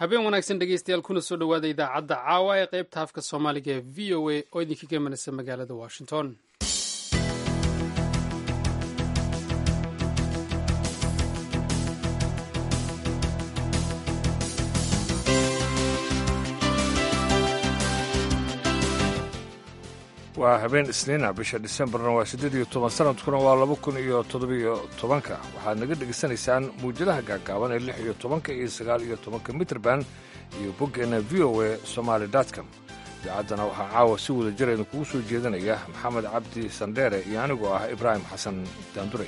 habeen wanaagsan dhegeystayaal kuna soo dhowaada idaacadda caawa ee qaybta afka soomaaliga ee v o a oo idinka gemanaysa magaalada washington waa habeen isniina bisha disembarna waa siddeed iyo toban sanadkuna waa laba kun iyo toddobiyo tobanka waxaad naga dhegaysanaysaan muwjadaha gaagaaban ee lix iyo tobanka iyo sagaal iyo tobanka mitrband iyo boggeenna v o a somaali com idaacaddana waxaa caawa si wada jir idinkugu soo jeedinaya maxamed cabdi sandheere iyo anigoo ah ibraahim xasan daanduray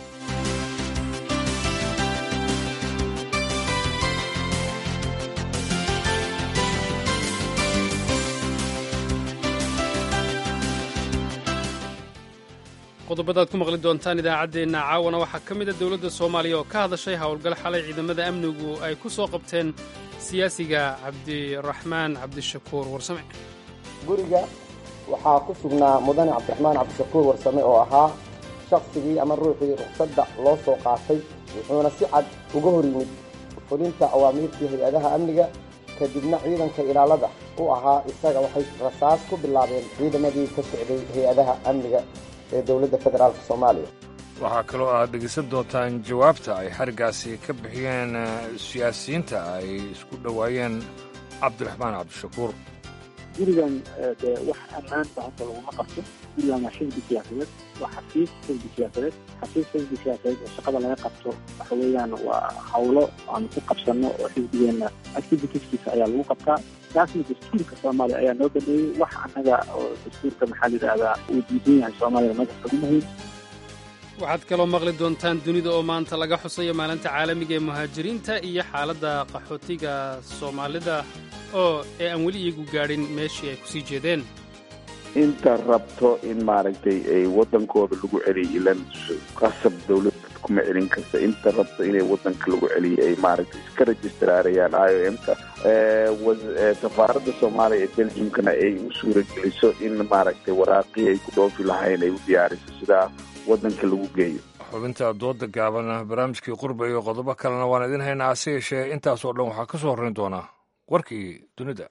qodobada aad ku maqli doontaan idaacaddeenna caawana waxaa ka mida dowladda soomaaliya oo ka hadashay howlgal xalay ciidamada amnigu ay ku soo qabteen siyaasiga cabdiraxmaan cabdishakuur warsame guriga waxaa ku sugnaa mudane cabdiraxmaan cabdishakuur warsame oo ahaa shakhsigii ama ruuxii ruqsadda loo soo qaatay wuxuuna si cad uga hor yimid fulinta awaamiirtii hay-adaha amniga kadibna ciidanka ilaalada u ahaa isaga waxay rasaas ku bilaabeen ciidamadii ka socday hay-adaha amniga ee dowladda federaalk soomaaliya waxaa kaloo aad dhegaysan doontaan jawaabta ay xarigaasi ka bixiyeen siyaasiyiinta ay isku dhowaayeen cabdiraxmaan cabdishakuur gurigan dee wax ammaanta hadda laguma qabto gurigan waa xisbi siyaasadeed waa xafiis xisbi siyaasadeed xafiis xisbi siyaasadeed oo shaqada laga qabto waxa weeyaan waa hawlo aanu ku qabsanno oo xisbigeenna activitieskiisa ayaa lagu qabtaa taasna dastuurka soomaaliya ayaa noo baneeyey wax annaga oo dastuurka maxaa la yidhahdaa uu diidan yahay soomaaliya magac kagumahayn waxaad kaloo maqli doontaan dunida oo maanta laga xusayo maalinta caalamiga ee muhaajiriinta iyo xaaladda qaxootiga soomaalida oo ee aan weli iyagu gaadhin meeshii ay kusii jeedeen inta rabto in maaragtay ay waddankooda lagu celiyo ilan qasab dawladda kuma celin karta inta rabto inay waddanka lagu celiyo ay maaragtay iska registraarayaan i o m-ka safaaradda soomaaliya ee belgiumkana ay u suurageliso in maaragtay waraaqii ay ku dhoofi lahayn ay u diyaariso sidaa waddanka lagu geeyo xubinta dooda gaaban barnaamijkii qurba iyo qodobo kalena waan idin haynaa hase yeeshee intaas oo dhan waxaa ka soo horrayn doonaa warkii dunida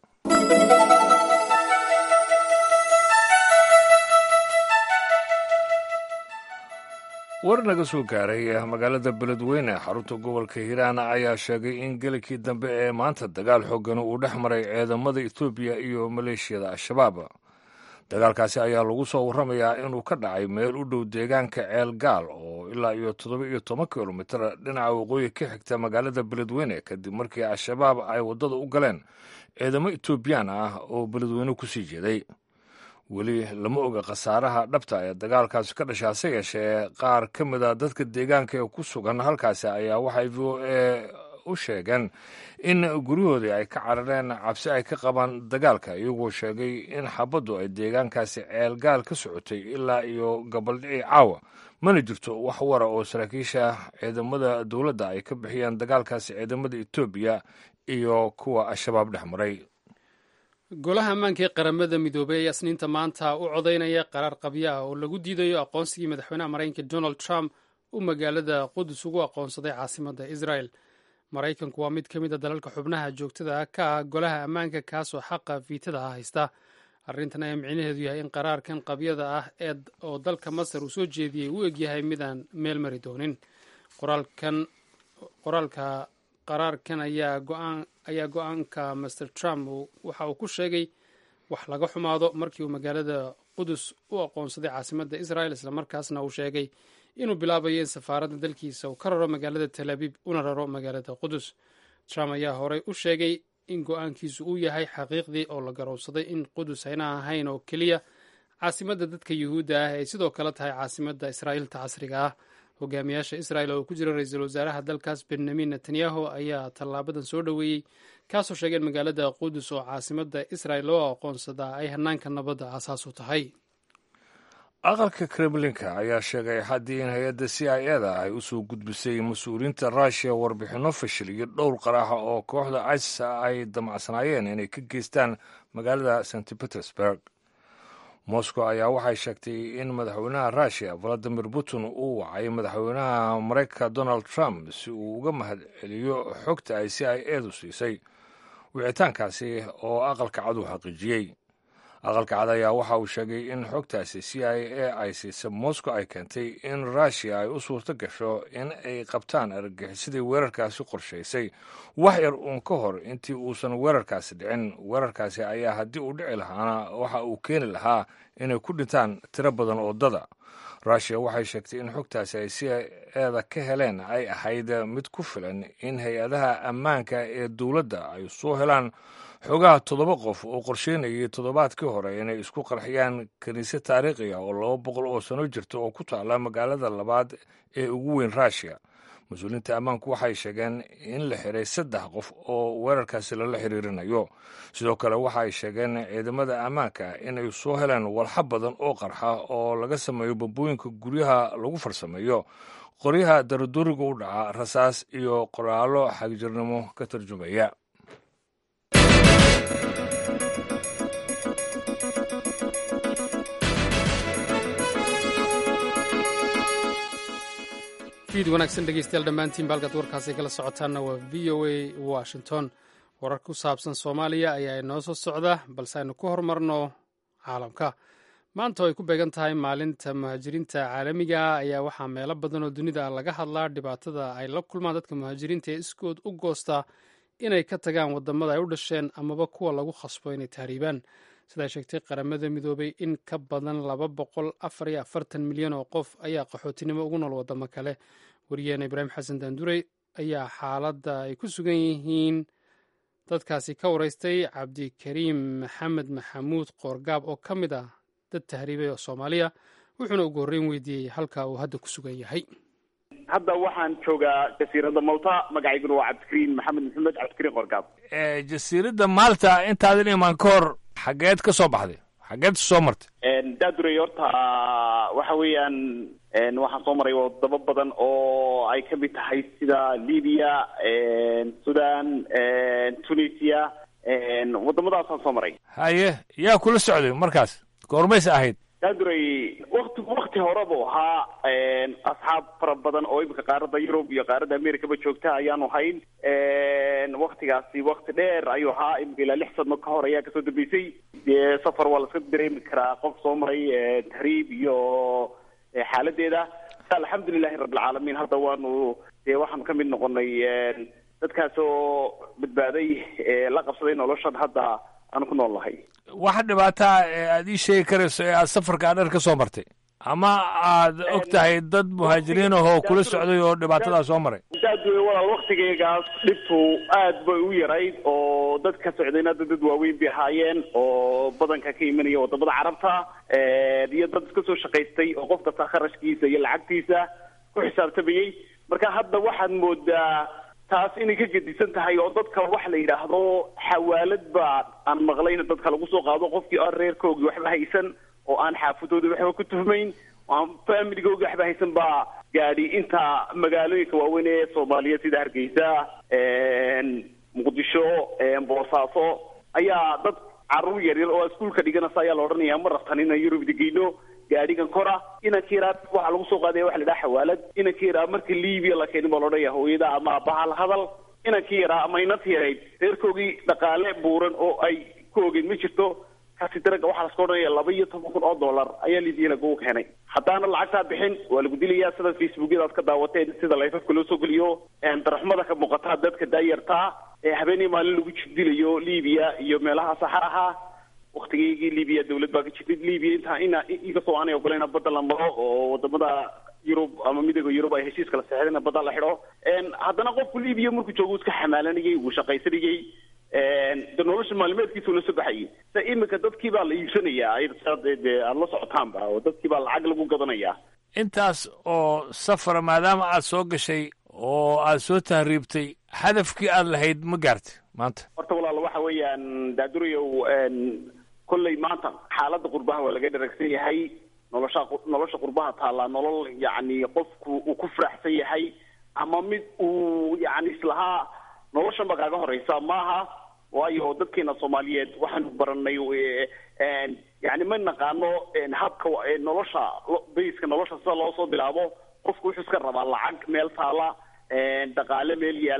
war naga soo gaaray magaalada beledweyne xarunta gobolka hiiraan ayaa sheegay in gelikii dambe ee maanta dagaal xoogan uu dhex maray ciidamada etoobiya iyo maleeshiyada al-shabaab dagaalkaasi ayaa lagu soo warramayaa inuu ka dhacay meel u dhow deegaanka ceel gaal oo ilaa iyo toddoba iyo toban kilomitir dhinaca waqooyi ka xigta magaalada beledweyne kadib markii al-shabaab ay waddada u galeen ciidamo etoobiyaan ah oo beledweyne kusii jeeday weli lama oga khasaaraha dhabta ee dagaalkaasi ka dhasha hase yeeshee qaar ka mid a dadka deegaanka ee ku sugan halkaasi ayaa waxay v o e u sheegeen in guryahoodii ay ka carareen cabsi ay ka qabaan dagaalka iyagoo sheegay in xabaddu ay deegaankaasi ceelgaal ka socotay ilaa iyo gabaldhicii caawa mana jirto wax wara oo saraakiisha ciidamada dowladda ay ka bixiyeen dagaalkaasi ciidamada etoobiya iyo kuwa al-shabaab dhex maray golaha ammaanka ee qaramada midoobey ayaa isniinta maanta u codaynaya qaraar qabyo ah oo lagu diidayo aqoonsigii madaxweynaha maraykanka donald trump uu magaalada qudus ugu aqoonsaday caasimadda israel maraykanku waa mid ka mid a dalalka xubnaha joogtada ka ah golaha ammaanka kaasoo xaqa fiitada ah haysta arrintan ayaa micnaheedu yahay in qaraarkan qabyada ah ee oo dalka masar uu soo jeediyey u egyahay midaan meel mari doonin qoraalka qaraarkan ayaa go-aanka master trump waxa uu ku sheegay wax laga xumaado markii uu magaalada qudus u aqoonsaday caasimadda israel islamarkaasna uu sheegay inuu bilaabayo in safaaradda dalkiisa uu ka raro magaalada tel abiib una raro magaalada qudus trump ayaa horey u sheegay in go-aankiisu uu yahay xaqiiqdii oo la garowsaday in qudus ayna ahayn oo keliya caasimadda dadka yuhuudda ah ay sidoo kale tahay caasimadda israa'iilta casriga ah hogaamiyaasha israel oo ku jira ra-iisul wasaaraha dalkaas benyamin netanyahu ayaa tallaabadan soo dhoweeyey kaasoo sheegay in magaalada qudus oo caasimadda israel loo aqoonsadaa ay hanaanka nabadda aasaas u tahay aqalka kremlinka ayaa sheegay haddii in hay-adda c i eda ay u soo gudbisay mas-uuliyiinta ruushiya warbixinno fashil iyo dhowr qaraaxa oo kooxda isis ay damacsanaayeen inay ka geystaan magaalada st petersburg moscow ayaa waxay sheegtay in madaxweynaha ruushiya valadimir putin uu wacay madaxweynaha maraykanka donald trump si uu uga mahad celiyo xogta ay c i edu siisay wicitaankaasi oo aqalka cad uu xaqiijiyey aqalka cad ayaa waxa uu sheegay in xogtaasi c i a ay siisa moscow ay keentay in rushia ay u suurto gasho in ay qabtaan argagixisadii weerarkaasi qorshaysay wax yar uun ka hor intii uusan weerarkaasi dhicin weerarkaasi ayaa haddii uu dhici lahaana waxa uu keeni lahaa inay ku dhintaan tiro badan oo dada rushia waxay sheegtay in xogtaasi ay c i eda ka heleen ay ahayd mid ku filan in hay-adaha ammaanka ee dowladda ay soo helaan xoogaha toddoba qof oo qorsheynayay toddobaadkii hore inay isku qarxiyaan kiniisad taariikhi ah oo laba boqol oo sano jirta oo ku taalla magaalada labaad ee ugu weyn rushia mas-uuliyiinta ammaanku waxay sheegeen in la xiray saddex qof oo weerarkaasi lala xiriirinayo sidoo kale waxa ay sheegeen ciidamada ammaanka inay soo heleen walxa badan oo qarxa oo laga sameeyo bambooyinka guryaha lagu farsameeyo qoryaha daraduriga u dhaca rasaas iyo qoraallo xagjirnimo ka tarjumaya fiid wanaagsan dhegeystayaal dhammaantiinba halkaad warkaasi kala socotaanna waa v o a washington warar ku saabsan soomaaliya ayaa inoo soo socda balse aynu ku horumarno caalamka maanta oo ay ku beegan tahay maalinta muhaajiriinta caalamiga ayaa waxaa meelo badan oo dunida laga hadlaa dhibaatada ay la kulmaan dadka muhaajiriinta ee iskood u goosta inay ka tagaan wadamada ay u dhasheen amaba kuwa lagu khasbo inay tahriibaan sidaa sheegtay qaramada midoobay in ka badan laba boqol afar iyo afartan milyan oo qof ayaa qaxootinimo ugu nool wadamo kale wariyaheena ibraahim xasan daandurey ayaa xaaladda ay ku sugan yihiin dadkaasi ka waraystay cabdikariim maxamed maxamuud qoorgaab oo ka mid ah dad tahriibay oo soomaaliya wuxuuna ugu horreyn weydiiyey halka uu hadda ku sugan yahay hadda waxaan joogaa jasiiradda malta magacayguna waa cabdikariim maxamed maxamed cabdikariim qoorgaab jasiiradda maalta intaadan imaan ka hor xageed ka soo baxday xageed soo martay daadurey horta waxa weeyaan waxaan soo maray wadamo badan oo ay ka mid tahay sida libiya sudan tunisia wadamadaasaan soo maray haye yaa kula socday markaas goormaysa ahayd daadurey wakti wakti hore buu ahaa asxaab fara badan oo imika qaaradda yurub iyo qaaradda americaba joogta ayaanu hayn waktigaasi wakti dheer ayuu ahaa imika ilaa lix sano ka hor ayaa kasoo dambeysay dee safar waa laska dareemi karaa qof soo maray tahriib iyo xaaladeeda alxamdulilahi rabbilcaalamiin hadda waanu dee waxaanu kamid noqonay dadkaas oo badbaaday la qabsaday noloshan hadda aanu ku nool nahay waxa dhibaataa ee aada ii sheegi karayso ee aad safarkaa dheer ka soo martay ama aad og tahay dad muhaajiriin ahoo kula socday oo dhibaatadaa soo maray daadwe walaal waktigeygaas dhibtu aad bay u yarayd oo dad ka socdayna da dad waaweyn bay ahaayeen oo badanka ka imanaya wadamada carabta iyo dad iska soo shaqaystay oo qof kasta kharashkiisa iyo lacagtiisa ku xisaabtamayey marka hadda waxaad moodaa taas inay ka gedisan tahay oo dadka waxa la yidhaahdo xawaalad baa aan maqlayn dadka lagu soo qaado qofkii aan reerkoogii waxba haysan oo aan xaafadooda waxba ku tuhmayn oo aan familigoogi waxba haysan baa gaadhi inta magaalooyinka waaweyn ee soomaaliyeed sida hargeysa muqdisho boosaaso ayaa dad carruur yaryar oo iskuulka dhiganaysa ayaa la odhanaya ma rabtan inaan yurub digeyno gaadhigan kora inanka yaraa waxaa lagu soo qaadaya waxa la dhaha xawaalad inanka yaraa marka libiya la keenin baa la odhanaya hooyada ama aabbaha la hadal inankii yaraa ama inanti yarayd reerkoogii dhaqaale buuran oo ay ku ogeen ma jirto kasi daraga waxaa laska odhanaya laba iyo toban kun oo dollar ayaa libiya lagu keenay haddaana lacagtaa bixin waa lagu dilayaa sida facebookyada aad ka daawateen sida layfafka loo soo geliyo daraxmada ka muuqataa dadka daayartaa ee habeenii maalin lagu jirdilayo libiya iyo meelaha saxaraha waktigeygii libiya dawlad baa ka jirtay libiya intaa ina inkastoo aanay ogolayna badda la maro oo wadamada yurub ama midooda yurub ay heshiis kala saxeedeen badda la xidho haddana qofku libiya markuu joogo iska xamaalanayay wuu shaqaysanayay de nolosha maalmeedkiisa ula soo baxayay sa imika dadkii baa la iibsanayaa de aada la socotaanba oo dadkii baa lacag lagu gadanayaa intaas oo safara maadaama aad soo gashay oo aad soo tahriibtay hadafkii aad lahayd ma gaartay maanta horta walaal waxa weeyaan daadurayow kolley maanta xaaladda qurbaha waa laga dharagsan yahay nolosha nolosha qurbaha taallaa nolol yacni qofku uu ku faraxsan yahay ama mid uu yacni islahaa noloshan ba kaaga horeysa maaha waayo dadkeena soomaaliyeed waxaanu baranay yani ma naqaano habka nolosha bayska nolosha sida loo soo bilaabo qofku wuxuu iska rabaa lacag meel taala dhaqaale meel yaala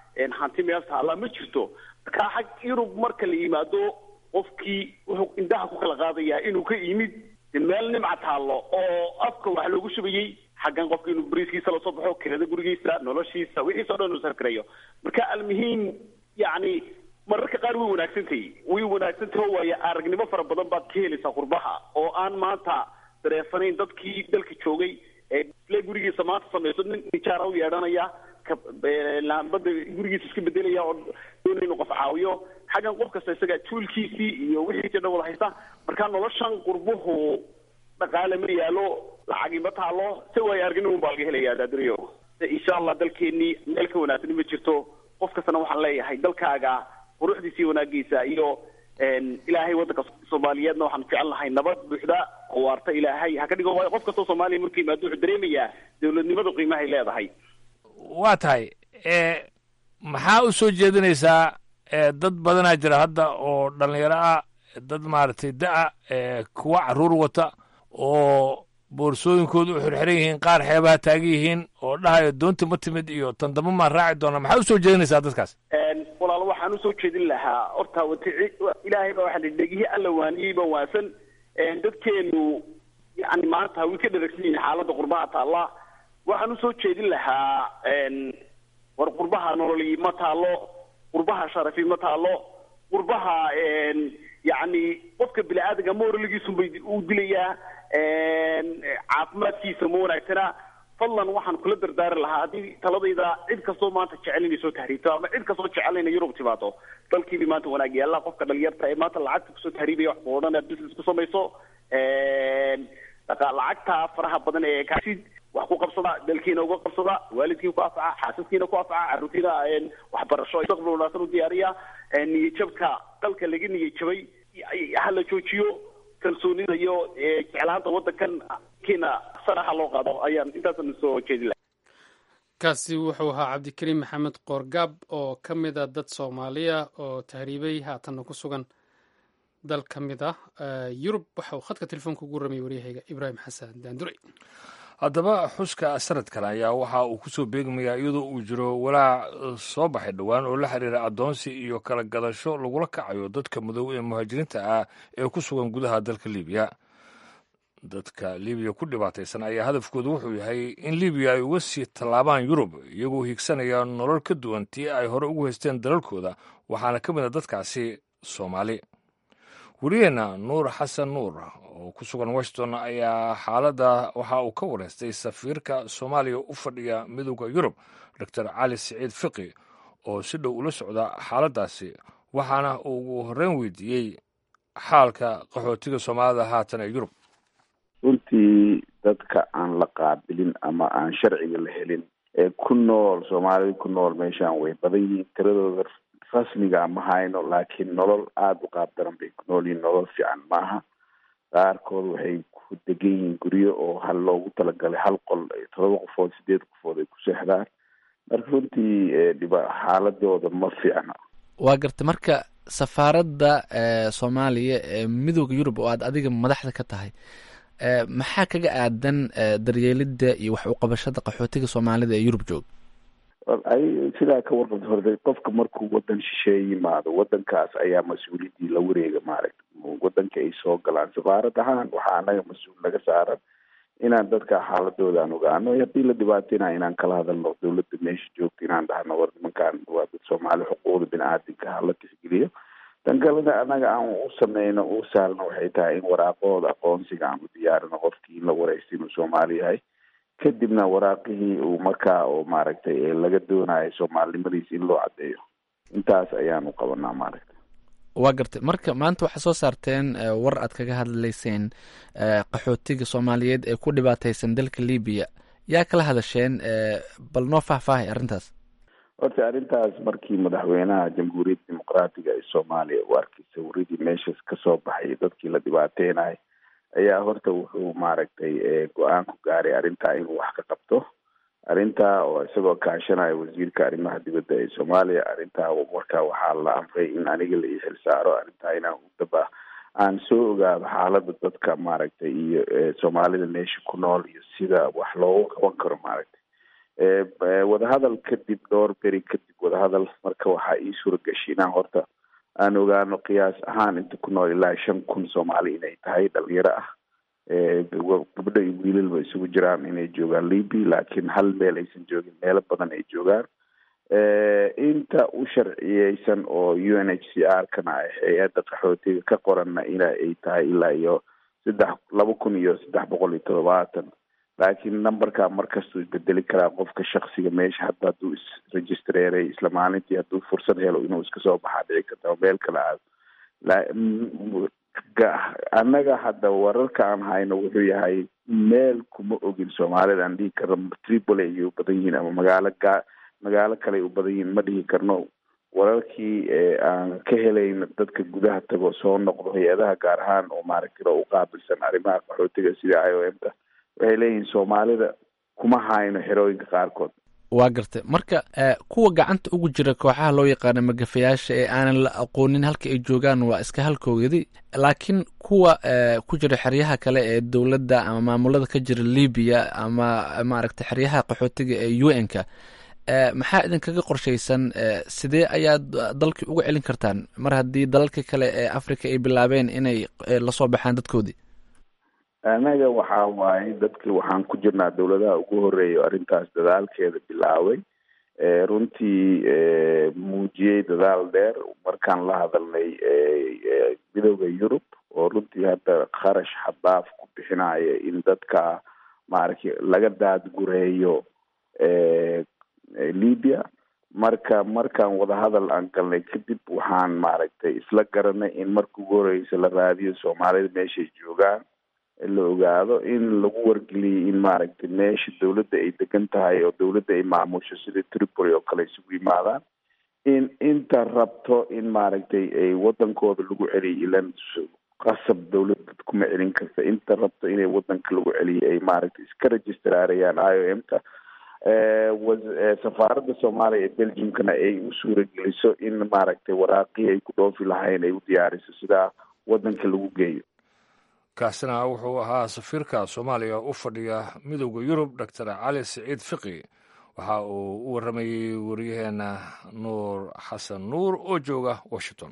hanti meel taalla ma jirto marka xag yurub marka la yimaado qofkii wuxuu indhaha ku kala qaadayaa inuu ka yimid meel nimca taallo oo afka wax loogu shubayey xaggan qofka inuu bariiskiisa lasoo baxo kirada gurigiisa noloshiisa wixiisa o dhan uu sarkirayo marka almuhiim yacni mararka qaar way wanaagsantahay way wanaagsantahay waayo aragnimo fara badan baad ka helaysaa qurbaha oo aan maanta dareefanayn dadkii dalka joogay ee isle gurigiisa maanta samayso nin nijaara u yeedhanaya laambada gurigiisa iska bedelaya oo doonaya inuu qof caawiyo xaggan qof kasta isaga tuulkiisii iyo wixiisi dhan wada haysta marka noloshan qurbuhu dhaqaale ma yaalo lacagi ma taalo se waayo aragnimo baa laga helaya daaduriyo insha allah dalkeenii meel ka wanaagsan ma jirto qof kastana waxaan leeyahay dalkaaga quruxdiisa iyo wanaagiisa iyo ilaahay waddanka soomaaliyeedna waxaan jecel lahay nabad buuxda oo waarta ilaahay ha ka dhigo waayo qof kastoo soomaaliya markuu yimaado wuxuu dareemayaa dowladnimadu qiimahay leedahay waa tahay maxaa u soo jeedinaysaa dad badanaa jira hadda oo dhallinyaro ah dad maaragtay da-a kuwa caruur wata oo boorsooyinkoodu u xirxiran yihiin qaar xeebaha taagan yihiin oo dhahayo doonta ma timid iyo tandamo maan raaci doona maxaa usoo jeedinaysaa dadkaas walaal waxaan usoo jeedin lahaa horta watici ilaahay baa waxaa dhegihii alla waaniyeyba waasan dadkeenu yani maanta way ka dharagsan yihiin xaaladda qurbaha taalla waxaan usoo jeedin lahaa war qurbaha nololi ma taalo qurbaha sharafi ma taalo qurbaha yacni qofka bini aadamka moraligiisunbay u dilayaa caafimaadkiisa ma wanaagsana fadlan waxaan kula dardaari lahaa haddii taladayda cid kastoo maanta jecel inay soo tahriibto ama cid kastoo jecel inay yurub timaado dalkiiba maanta wanaag yaalla qofka dhalinyarta ee maanta lacagta kusoo tahriibaya wax ku odhan business ku samayso lacagta faraha badan ee kaasid wax ku qabsada dalkiina uga qabsada waalidkiina ku anfaca xaasaskiina ku anfaca carruurtiina waxbarasho mustaqbal wanaagsan u diyaariya niyajabka dalka laga niyajabay hala joojiyo kalsoonida iyo jeclaanta waddankan kiina saraxa loo qaado ayaan intaasan soo jeedi lahay kaasi wuxuu ahaa cabdikariim maxamed qoorgaab oo ka mid a dad soomaaliya oo tahriibay haatanna ku sugan dal ka mid ah yurub waxa uu khadka telefoonka ugu ramiyay waryahayga ibraahim xasan daandure haddaba xuska sanadkan ayaa waxa uu ku soo beegmayaa iyadoo uu jiro walaac soo baxay dhowaan oo la xiriira addoonsi iyo kala gadasho lagula kacayo dadka madow ee muhaajiriinta ah ee ku sugan gudaha dalka libiya dadka libiya ku dhibaataysan ayaa hadafkoodu wuxuu yahay in libiya ay uga sii tallaabaan yurub iyagoo higsanaya nolol ka duwan tii ay hore ugu haysteen dalalkooda waxaana ka mid a dadkaasi soomaali wariyeenna nuur xasan nuur oo ku sugan washington ayaa xaaladda waxa uu ka wareystay safiirka soomaaliya u fadhiya midooda yurub doctor cali siciid fiqi oo si dhow ula socda xaaladdaasi waxaana uu ugu horreyn weydiiyey xaalka qaxootiga soomaalida haatan ee yurub runtii dadka aan la qaabilin ama aan sharciga la helin ee ku nool soomaalida ku nool meeshaan way badan yihiin tiradooda rasmiga ma hayno laakiin nolol aada u qaab daran bay ku nool yihiin nolol fiican maaha qaarkood waxay ku degan yihiin guryo oo hal loogu talagalay hal qol todoba qofood sideed qofood ay ku seexdaan marka runtii dhiba xaaladooda ma fiicna waa garta marka safaaradda soomaaliya ee midooda yurub oo aad adiga madaxda ka tahay maxaa kaga aadan daryeelidda iyo wax uqabashada qaxootiga soomaalida ee yurub jooga ay sidaa ka warqabta horta qofka markuu wadan shisheeye yimaado wadankaas ayaa mas-uuliyaddii la wareega maaragta wadanka ay soo galaan safaarad ahaan waxaa anaga mas-uul naga saaran inaan dadka xaaladooda aan ogaano haddii la dhibaateynayo inaan kala hadalno dawladda meesha joogta inaan dhahno war nimankaan waa dad soomaali xuquuqda bini-aadinka hala tixgeliyo tan kalena anaga aan u sameyno u saalno waxay tahay in waraaqahooda aqoonsiga aan u diyaarino qofkii in la wareysta inuu soomaali yahay kadibna waraaqihii uu markaa oo maaragtay laga doonayo soomaalinimadiisa in loo caddeeyo intaas ayaanu qabanaa maaragtay waa gartay marka maanta waxaa soo saarteen war aad kaga hadlayseen qaxootiga soomaaliyeed ee ku dhibaataysan dalka libiya yaa kala hadasheen bal noo faahfaahay arrintaas horta arrintaas markii madaxweynaha jamhuuriyadda dimuqraatiga ee soomaaliya uu arkay sawiradii meeshaas kasoo baxay dadkii la dhibaateynayo ayaa horta wuxuu maaragtay go-aan ku gaaray arrintaa inuu wax ka qabto arrintaa oo isagoo kaashanaya wasiirka arrimaha dibadda ee soomaaliya arrintaa markaa waxaa la amray in aniga la ii xilsaaro arrintaa inaan udaba aan soo ogaado xaaladda dadka maaragtay iyo soomaalida meesha ku nool iyo sida wax loogu qaban karo maaragtay wadahadal kadib dhowr beri kadib wadahadal marka waxaa ii suurageshay inaan horta aan ogaano qiyaas ahaan inta ku nool ilaa shan kun soomaali inay tahay dhalinyaro ah gabdho iyo wiilalba isugu jiraan inay joogaan libya laakiin hal meel aysan joogin meelo badan ay joogaan inta u sharciyeysan oo u n h c r kana ah hay-adda qaxootiga ka qoranna ina ay tahay ilaa iyo saddex laba kun iyo saddex boqol iyo todobaatan laakiin numberka markastuu isbedeli karaa qofka shaksiga meesha hadda hadduu isregistreeray isla maalintii hadduu fursad helo inuu iska soo baxaa dhici karta meel kale aado annaga hadda wararka aan hayno wuxuu yahay meel kuma ogin soomaalida aan dhihi karno tripoli ayay u badan yihiin ama magaalo ga magaalo kale ay u badan yihiin ma dhihi karno wararkii aan ka helayn dadka gudaha tago soo noqdo hay-adaha gaar ahaan oo maaragtay u qaabilsan arrimaha qaxootiga sida i o m ta waxay leeyihiin soomaalida kuma hayno xerooyinka qaarkood waa gartay marka kuwa gacanta ugu jira kooxaha loo yaqaano magafayaasha ee aanan la aqoonin halka ay joogaan waa iska halkoogadi laakiin kuwa ku jira xeryaha kale ee dowladda ama maamulada ka jira libiya ama maaragtay xeryaha qaxootiga ee u n ka maxaa idinkaga qorshaysan sidee ayaad dalkii uga celin kartaan mar haddii dalalka kale ee africa ay bilaabeen inay lasoo baxaan dadkoodii anaga waxa waaye dadki waxaan ku jirnaa dowladaha ugu horeeya arrintaas dadaalkeeda bilaabay runtii muujiyey dadaal dheer markaan la hadalnay midooda yurub oo runtii hadda kharash xadaaf ku bixinaya in dadka maaragtay laga daadgureeyo libya marka markaan wadahadal aan galnay kadib waxaan maaragtay isla garanay in marka ugu horeysa la raadiyo soomaalida meeshay joogaan la ogaado in lagu wargeliyay in maaragtay meesha dowladda ay degan tahay oo dowladda ay maamusho sida tripoli oo kale isugu yimaadaan in inta rabto in maaragtay ay wadankooda lagu celiyo ilan qasab dowladda kuma celin karta inta rabto inay wadanka lagu celiyo ay maaragtay iska registraarayaan i o m ta safaaradda soomaaliya ee belgiumkana ay u suurageliso in maaragtay waraaqii ay ku dhoofi lahayn ay u diyaariso sidaa wadanka lagu geeyo kaasina wuxuu ahaa safiirka soomaaliya u fadhiya midowda yurub doctor cali siciid fiqi waxa uu u warramayey waryaheena nuur xasan nuur oo jooga washington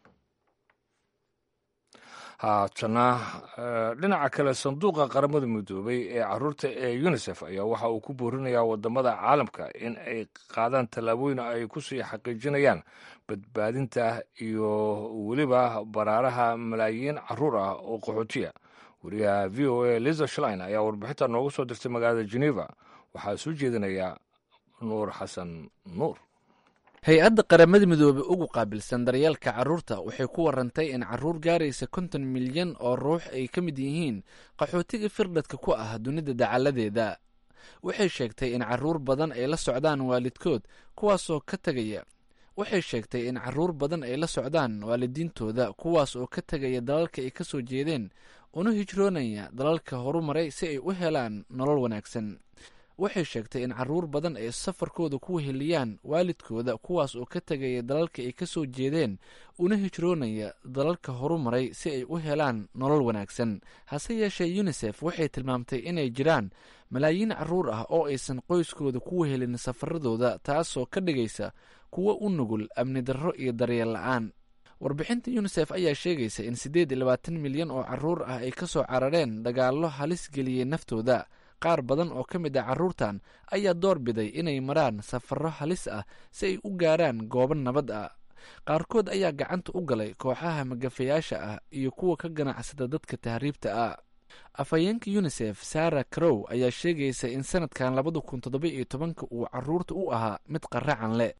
haatana dhinaca kale sanduuqa qaramada midoobay ee caruurta ee unisef ayaa waxa uu ku boorinayaa wadamada caalamka in ay qaadaan tallaabooyin ay ku sii xaqiijinayaan badbaadinta iyo weliba baraaraha malaayiin caruur ah oo qaxootiya wariyaha v o a liza shlein ayaa warbixinta noogu soo dirtay magaalada geneva waxaa soo jeedinaya nuur xasan nuur hay-adda qaramada midoobey ugu qaabilsan daryeelka carruurta waxay ku warantay in carruur gaaraysa konton milyan oo ruux ay ka mid yihiin qaxootiga firdhadka ku ah dunida dacaladeeda waxay sheegtay in carruur badan ay la socdaan waalidkood kuwaasoo ka tegaya waxay sheegtay in carruur badan ay la socdaan waalidiintooda kuwaas oo ka tegaya dalalka ay ka soo jeedeen una hijroonaya dalalka horumaray si ay u helaan nolol wanaagsan waxay sheegtay in carruur badan ay safarkooda ku weheliyaan waalidkooda kuwaas oo ka tegaya dalalka ay ka soo jeedeen una hijroonaya dalalka horumaray si ay u helaan nolol wanaagsan hase yeeshee unisef waxay tilmaamtay inay jiraan malaayiin carruur ah oo aysan qoyskooda ku wehelin safaradooda taasoo ka dhigaysa kuwo u nugul amni darro iyo daryeel la-aan warbixinta unisef ayaa sheegaysa in siddeed iyo labaatan milyan oo carruur ah ay ka soo carareen dagaallo halis geliyey naftooda qaar badan oo ka mid ah carruurtan ayaa door biday inay maraan safarro halis ah si ay u gaaraan goobo nabad ah qaarkood ayaa gacanta u galay kooxaha magafayaasha ah iyo kuwa ka ganacsada dadka tahriibta ah afhayeenka unisef sara crow ayaa sheegaysa in sanadkan labada kun toddoba iyo tobanka uu caruurta u ahaa mid qaracan leh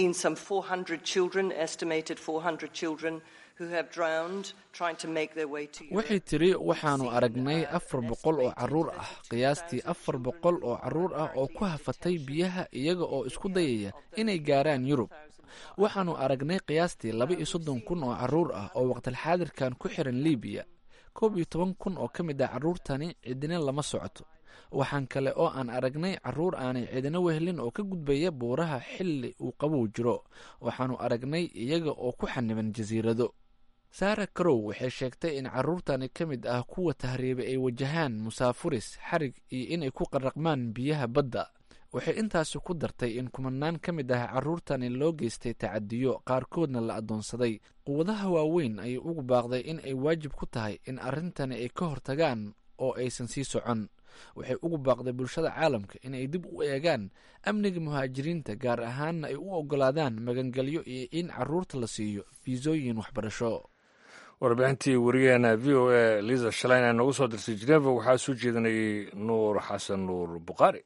waxay tiri waxaanu aragnay afar boqol oo carruur ah qiyaastii afar boqol oo carruur ah oo ku hafatay biyaha iyaga oo isku dayaya inay gaaraan yurub waxaanu aragnay qiyaastii laba iyo soddon kun oo carruur ah oo waqtilxaadirkan ku xiran libiya koob iyo toban kun oo ka mid ah carruurtani cidina lama socoto waxaan kale oo aan aragnay carruur aanay cidina wehelin oo ka gudbaya buuraha xilli uu qabow jiro waxaanu aragnay iyaga oo ku xaniban jasiirado sara carow waxay sheegtay in carruurtani ka mid ah kuwa tahriibay ay wajahaan musaafuris xarig iyo inay ku qaraqmaan biyaha badda waxay intaasi ku dartay in kumanaan ka mid ah carruurtani loo geystay tacadiyo qaarkoodna la addoonsaday quwadaha waaweyn ayay ugu baaqday in ay waajib ku tahay in arrintani ay ka hortagaan oo aysan sii socon waxay ugu baaqday bulshada caalamka inay dib u eegaan amniga muhaajiriinta gaar ahaanna ay u oggolaadaan magangelyo iyo in carruurta la siiyo fiisooyin waxbarasho warbixintii wariyaheena v o a liza shalayn ee noogu soo dirsay geneva waxaa soo jeedinayay nuur xasan nuur bukhaari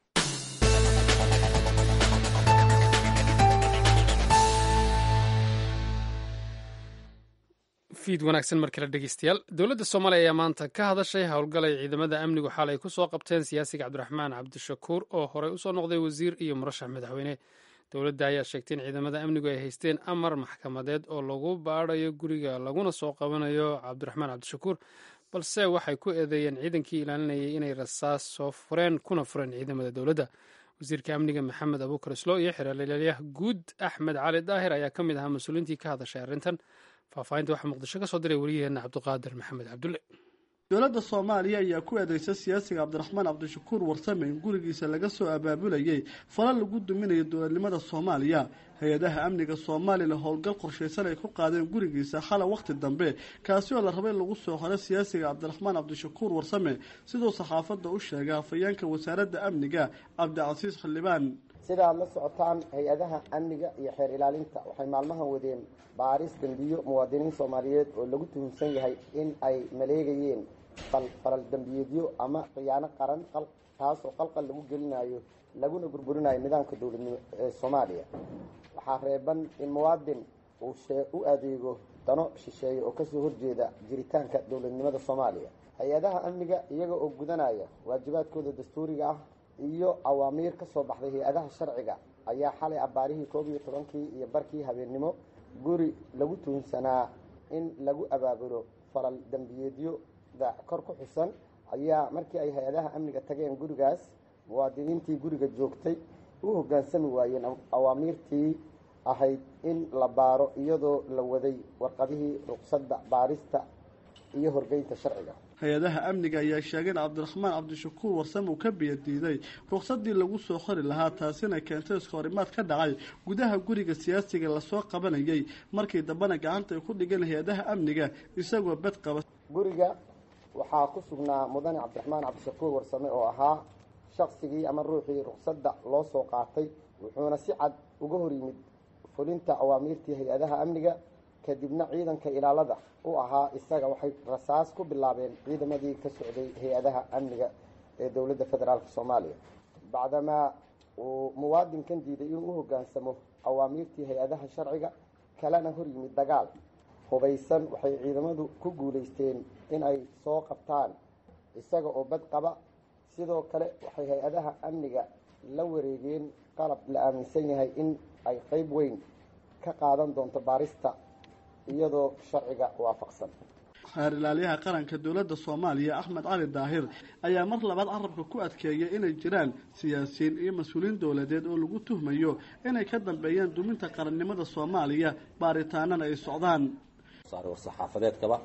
fiid wanaagsan mar kale dhegeystayaal dowladda soomaaliya ayaa maanta ka hadashay howlgalay ciidamada amnigu xalay ku soo qabteen siyaasiga cabdiraxmaan cabdishakuur oo horey usoo noqday wasiir iyo murashax madaxweyne dowladda ayaa sheegtay in ciidamada amnigu ay haysteen amar maxkamadeed oo lagu baadhayo guriga laguna soo qabanayo cabdiraxmaan cabdishakuur balse waxay ku eedeeyeen ciidankii ilaalinayay inay rasaas soo fureen kuna fureen ciidamada dowladda wasiirka amniga maxamed abuukar islo iyo xeeralyaha guud axmed cali daahir ayaa ka mid ahaa mas-uuliintii ka hadashay arrintan faahfaahinta waxaa muqdisho ka soo diray wariyaheenna cabdiqaadir maxamed cabdulle dowladda soomaaliya ayaa ku eedeysa siyaasiga cabdiraxmaan cabdishakuur warsame in gurigiisa laga soo abaabulayay fala lagu duminayo dowladnimada soomaaliya hay-adaha amniga soomaalila howlgal qorshaysan ay ku qaadeen gurigiisa xala wakhti dambe kaasi oo la rabay in lagu soo xoro siyaasiga cabdiraxmaan cabdishakuur warsame siduu saxaafadda u sheegay hafayeenka wasaaradda amniga cabdicasiis xildhibaan sida aad la socotaan hay-adaha amniga iyo xeer ilaalinta waxay maalmahan wadeen baaris dembiyo muwaadiniin soomaaliyeed oo lagu tuhumsan yahay in ay maleegayeen falal dembiyeedyo ama khiyaano qaran taasoo qalqal lagu gelinayo laguna burburinayo nidaamka dowladnimo ee soomaaliya waxaa reeban in muwaadin uu u adeego dano shisheeye oo kasoo horjeeda jiritaanka dowladnimada soomaaliya hay-adaha amniga iyaga oo gudanaya waajibaadkooda dastuuriga ah iyo awaamiir ka soo baxday hay-adaha sharciga ayaa xalay abbaarihii koob iyo tobankii iyo barkii habeennimo guri lagu tuhunsanaa in lagu abaabulo falal dembiyeedyoda kor ku xusan ayaa markii ay hay-adaha amniga tageen gurigaas muwaadiniintii guriga joogtay u hoggaansami waayeen awaamiirtii ahayd in la baaro iyadoo la waday warqadihii ruqsadda baarista iyo horgeynta sharciga hay-adaha amniga ayaa sheegay in cabdiraxmaan cabdishakuur warsame uu ka biyadiiday ruqsadii lagu soo qori lahaa taasina keentay iskahorimaad ka dhacay gudaha guriga siyaasiga lasoo qabanayay markii dambena gacanta ay ku dhigeen hay-adaha amniga isagoo bed qaba guriga waxaa ku sugnaa mudane cabdiraxmaan cabdishakuur warsame oo ahaa shaqsigii ama ruuxii ruqsadda loo soo qaatay wuxuuna si cad uga hor yimid fulinta awaamiirtii hay-adaha amniga kadibna ciidanka ilaalada u ahaa isaga waxay rasaas ku bilaabeen ciidamadii ka socday hay-adaha amniga ee dowladda federaalk soomaaliya bacdamaa uu muwaadinkan diiday inuu u hoggaansamo awaamiirtii hay-adaha sharciga kalena hor yimid dagaal hubaysan waxay ciidamadu ku guulaysteen in ay soo qabtaan isaga oo bad qaba sidoo kale waxay hay-adaha amniga la wareegeen qalab la aaminsan yahay in ay qeyb weyn ka qaadan doonto baarista iyadoo sharciga waafaqsan xeer ilaalyaha qaranka dowladda soomaaliya axmed cali daahir ayaa mar labaad carabka ku adkeeyay inay jiraan siyaasiyiin iyo mas-uuliyiin dowladeed oo lagu tuhmayo inay ka dambeeyaan duminta qarannimada soomaaliya baaritaanana ay socdaan war-saxaafadeedkaba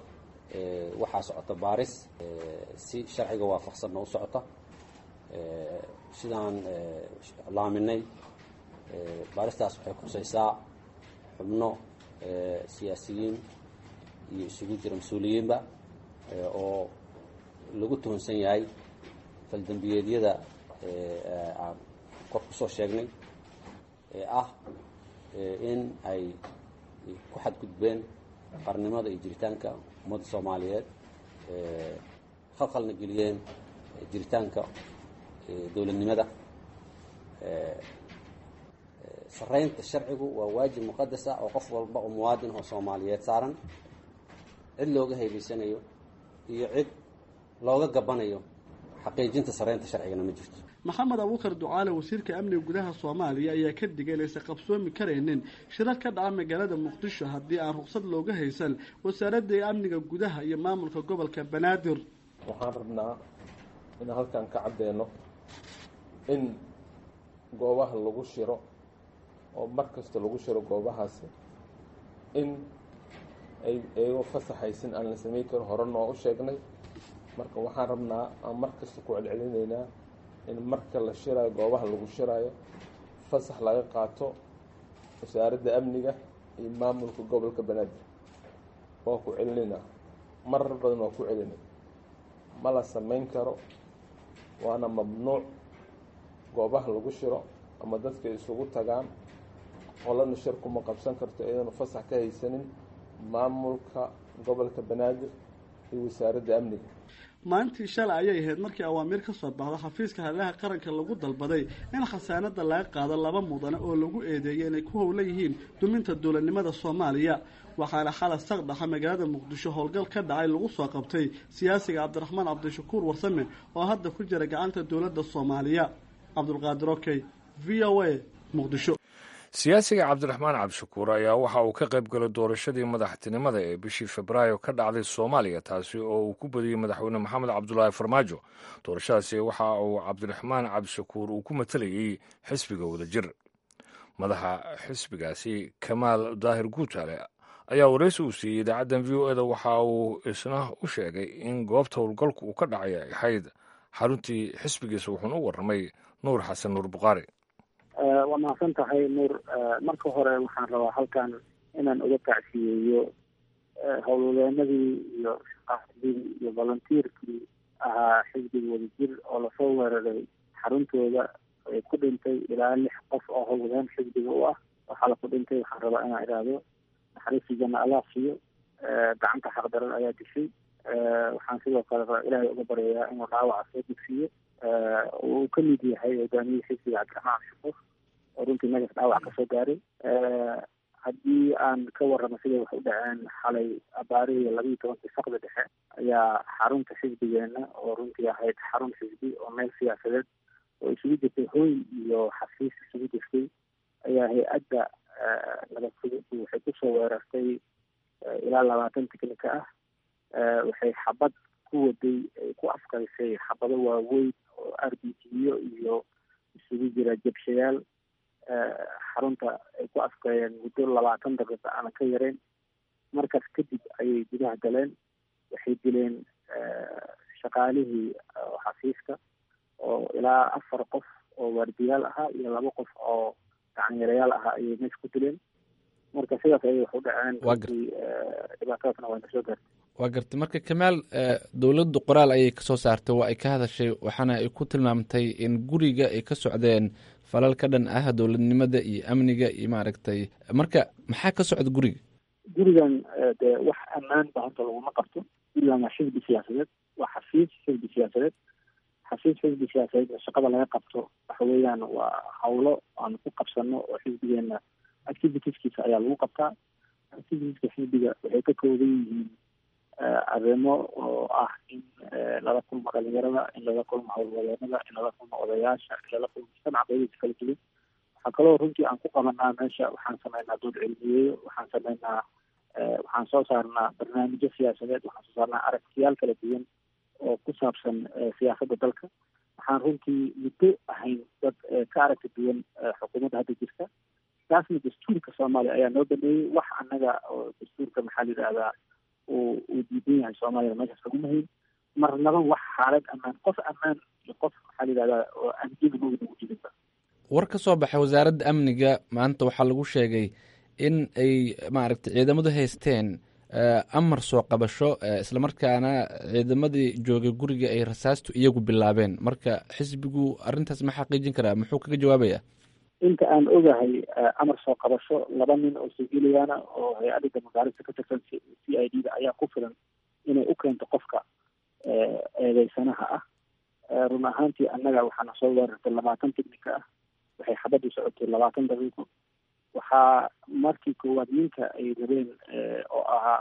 waxaa socota baaris si sharciga waafaqsanna u socota sidaan laaminay baaristaas waxay khusaysaa xubno siyaasiyiin iyo isugu jira mas-uuliyiinba oo lagu tuhunsan yahay faldembiyeedyada aan kor kusoo sheegnay ee ah in ay ku xadgudbeen qarnimada iyo jiritaanka ummadda soomaaliyeed khalkhalna geliyeen jiritaanka dowladnimada saraynta sharcigu waa waajib muqadasa oo qof walba oo muwaadin oo soomaaliyeed saaran cid looga haybaysanayo iyo cid looga gabanayo xaqiijinta saraynta sharcigana ma jirto maxamed abuukar ducaale wasiirka amniga gudaha soomaaliya ayaa ka digay inaysan qabsoomi karaynin shirar ka dhaca magaalada muqdisho haddii aan ruqsad looga haysan wasaaradda amniga gudaha iyo maamulka gobolka banaadir waxaan rabnaa in halkan ka caddeeno in goobaha lagu shiro oo mar kasta lagu shiro goobahaasi in ay iyagoo fasaxaysin aan la samayn karin hore noo u sheegnay marka waxaan rabnaa aan mar kasta ku celcelinaynaa in marka la shiraayo goobaha lagu shiraayo fasax laga qaato wasaaradda amniga iyo maamulka gobolka banaadir waa ku celinayna marar badan waa ku celinay ma la samayn karo waana mamnuuc goobaha lagu shiro ama dadka isugu tagaan qolana shir kuma qabsan karto iyadanu fasax ka haysanin maamulka gobolka banaadir iyo wasaaradda amniga maalintii shalay ayay ahayd markii awaamiir ka soo baxda xafiiska hadlaha qaranka lagu dalbaday in khasaanada laga qaado laba mudane oo lagu eedeeyay inay ku howla yihiin duminta dowladnimada soomaaliya waxaana xalay saqdhaxa magaalada muqdisho howlgal ka dhacay lagu soo qabtay siyaasiga cabdiraxmaan cabdishakuur warsame oo hadda ku jira gacanta dowladda soomaaliya cabdulqaadir okey v o a muqdisho siyaasiga cabdiraxmaan cabdishakuur ayaa waxa uu ka qayb galay doorashadii madaxtinimada ee bishii febraayo ka dhacday soomaaliya taasi oo uu ku badiyey madaxweyne maxamed cabdulaahi farmaajo doorashadaasi waxa uu cabdiraxmaan cabdishakuur uu ku matalayey xisbiga wadajir madaxa xisbigaasi kamaal daahir guutaale ayaa waraysi uu siiyey idaacaddan v o eda waxa uu isna u sheegay in goobta howlgalku uu ka dhacay ay ahayd xaruntii xisbigiisa wuxuuna u warramay nuur xasan nuur bukhaari waa mahadsan tahay nuur marka hore waxaan rabaa halkan inaan uga tacsiyeeyo howlwadeenadii iyo shaqaadii iyo volunteerkii ahaa xisbiga wadajir oo lasoo weeraray xaruntooda ay ku dhintay ilaa lix qof oo howlwadeen xisbiga u ah waxaa la ku dhintay waxaan rabaa inaan idhaahdo naxariistii janna allah siiyo gacanta xaqdaran ayaa dishay waxaan sidoo kale rabaa ilaahay uga baryayaa inuu dhaawaca soo dugsiiyo uu ka mid yahay hogaamiyihii xisbiga cabdiraxmaan shukuur oo runtii nagas dhaawac kasoo gaaray haddii aan ka warramo siday wax u dhaceen xalay abaarihii labiiyo tobankii saqda dhexe ayaa xarunta xisbigeena oo runtii ahayd xarun xisbi oo meel siyaasadeed oo isugu jirtay hooy iyo xafiis isugu jirtay ayaa hay-adda nabadfudud waxay kusoo weerartay ilaa labaatan tiknika ah waxay xabad ku waday ay ku afkarisay xabado waaweyn oo r b t-yo iyo isugu jira jabshayaal xarunta ay ku afkareen muddo labaatan daqiiqa aanan ka yareyn markaas kadib ayay gudaha galeen waxay dileen shaqaalihii xafiiska oo ilaa afar qof oo waardiyaal ahaa iyo laba qof oo gacanyarayaal ahaa ayay meesha ku dileen marka sidaas ayay wax u dhaceen dhibaatadaasna waa nasoo gaartay waa gartay marka kamaal dowladdu qoraal ayay kasoo saartay waa ay ka hadashay waxaana ay ku tilmaamtay in guriga ay ka socdeen falal ka dhan ah dowladnimada iyo amniga iyo maaragtay marka maxaa ka socda guriga gurigan dee wax ammaan ba horta laguma qabto gurigan waa xisbi siyaasadeed waa xafiis xisbi siyaasadeed xafiis xisbi siyaasadeed oo shaqada laga qabto waxa weeyaan waa hawlo aan ku qabsano oo xisbigeena activitieskiisa ayaa lagu qabtaa activitieska xisbiga waxay ka kooban yihiin arrimo oo ah in lala kulmo dhalinyarada in lala kulmo howlwadeenada in lala kulmo odayaasha in lala kulmo mujtamaca qeydiisa kala duwan waxaa kaloo runtii aan ku qabanaa meesha waxaan sameynaa dood cilmiyeeyo waxaan sameynaa waxaan soo saarnaa barnaamijyo siyaasadeed waxaan soo saarnaa aragtiyaal kala duwan oo ku saabsan siyaasadda dalka waxaan runtii muddo ahayn dad ka aragti duwan xukuumadda hadda jirta taasna dastuurka soomaaliya ayaa noo dhameeyey wax annaga oo dastuurka maxaa la yidhahdaa uu uu diidan yahay soomaaliya meeshaas laguma hayn marnaba wax xaalad ammaan qof ammaan iyo qof maxaa la yidhahdaa oo amniga mawda ugu jirinba war ka soo baxay wasaaradda amniga maanta waxaa lagu sheegay in ay maaragtay ciidamadu haysteen amar soo qabasho islamarkaana ciidamadii joogay guriga ay rasaastu iyagu bilaabeen marka xisbigu arrintaas ma xaqiijin karaa muxuu kaga jawaabaya inta aan ogahay amar soo qabasho laba nin oo siviiliyaana oo hay-adda damagaarista ka tirsan c i d da ayaa ku filan inay u keento qofka eedeysanaha ah run ahaantii annaga waxaana soo weerartay labaatan tiknika ah waxay xabadii socotay labaatan daqiiqo waxaa markii koowaad ninka ay rabeen oo ahaa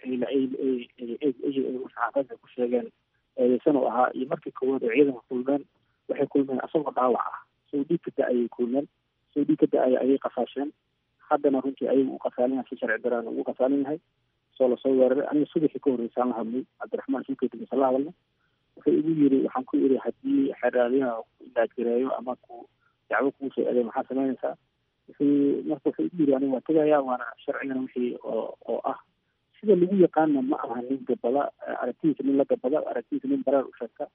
saxaafadka ku sheegeen eedeysan oo ahaa iyo markii koowaad oo ciidanka kulmeen waxay kulmeen asagoo dhaawac ah soo dhiig ka da-ayay kulmeen soo dhiig ka da-aya ayay qafaasheen haddana runtii ayagu u qasaalinaha si sharci daraan ugu qasaalin yahay soo lasoo weeraray aniga subaxii ka horreysaan la hadlay cabdiraxmaan suukeedibisa la hadalna wuxuu igu yiri waxaan ku iri haddii xeraaliyaha ilaadgareeyo ama ku dacwo kuu soo eeday maxaa samaynaysaa wuxuu marka wuxuu igu yiri aniga waa tegaya waana sharcigana wixii oo oo ah sida lagu yaqaana ma aha nin gabada aragtidiisa nin la gabada aragtidiisa nin baraar u sheegta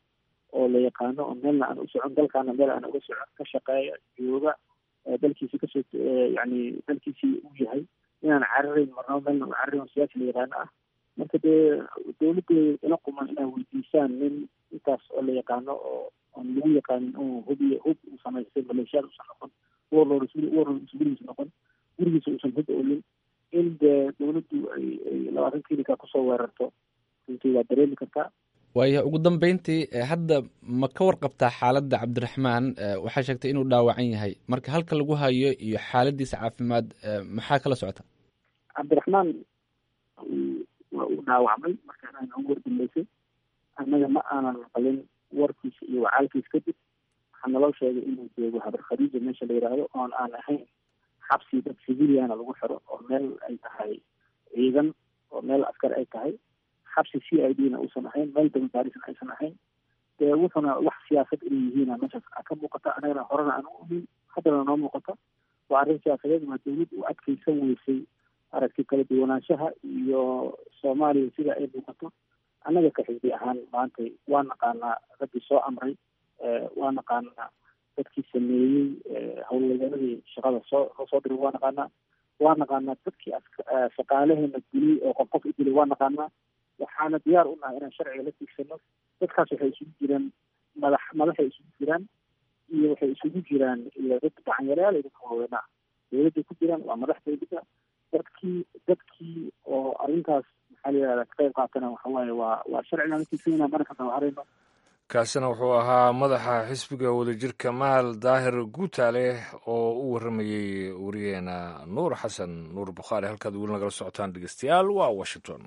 oo la yaqaano oo meelna aan u socon dalkaana meel aan uga socon ka shaqeeya jooga dalkiisi kasoo yani dalkiisii uu yahay inaan cararayn marnaba meelna u cararayn oo siyaasi la yaqaano ah marka dee dawladda ila quman inaa weydiisaan nin intaas oo la yaqaano oo aan lagu yaqaanin uu hubiy hub uu samaystay maleeshiyaad uusan noqon warlord warlord gurigiisa noqon gurigiisa uusan hub olin in dee dawladdu ay ay labaatan klinika kusoo weerarto runtii waa dareemi kartaa waaya ugu dambeyntii hadda ma ka warqabtaa xaaladda cabdiraxmaan waxaa sheegtay inuu dhaawacan yahay marka halka lagu hayo iyo xaaladiisa caafimaad maxaa kala socota cabdiraxmaan waa uu dhaawacmay markaan aan ugu wardambeysay annaga ma aanan maqlin warkiisa iyo wacaalkiisa kadib waxaa naloo sheegay inuu joogo habar khadiija meesha la yidhaahdo oon aan ahayn xabsi dad civiliana lagu xiro oo meel ay tahay ciidan oo meel askar ay tahay xabsi c i d na uusan ahayn meel dababaarisna aysan ahayn dee wuxuna wax siyaasad inay yihiina meeshaas ka muuqata anagana horena aan u ogeyn haddana noo muuqata waa arrin siyaasadeed waa dawlad u adkeysan weysay aragti kala duwanaanshaha iyo soomaaliya sida ay muuqato annaga ka xisbi ahaan maanta waa naqaanaa raggii soo amray waa naqaanaa dadkii sameeyey howlwadeeradii shaqada soo loo soo diray waa naqaanaa waa naqaanaa dadkii shaqaalaheena dilay oo qof qof u dilay waa naqaanaa waxaana diyaar u nahay inaan sharciga la tiigsano dadkaas waxay isugu jiraan madax madaxay isugu jiraan iyo waxay isugu jiraan iyo dad gacanyareyaal iyo dadka waaweynaa dawladday ku jiraan waa madax dawladda dadkii dadkii oo arrintaas maxaa la yihahda ka qayb qaatana waxa waaye waa waa sharcigaan la tiigsanayna mana ka dawaharayno kaasina wuxuu ahaa madaxa xisbiga wadajirka mahal daahir guutaale oo u warramayey wariyeena nuur xasan nuur bukhaari halkaad weli nagala socotaan dhegeystayaal waa washington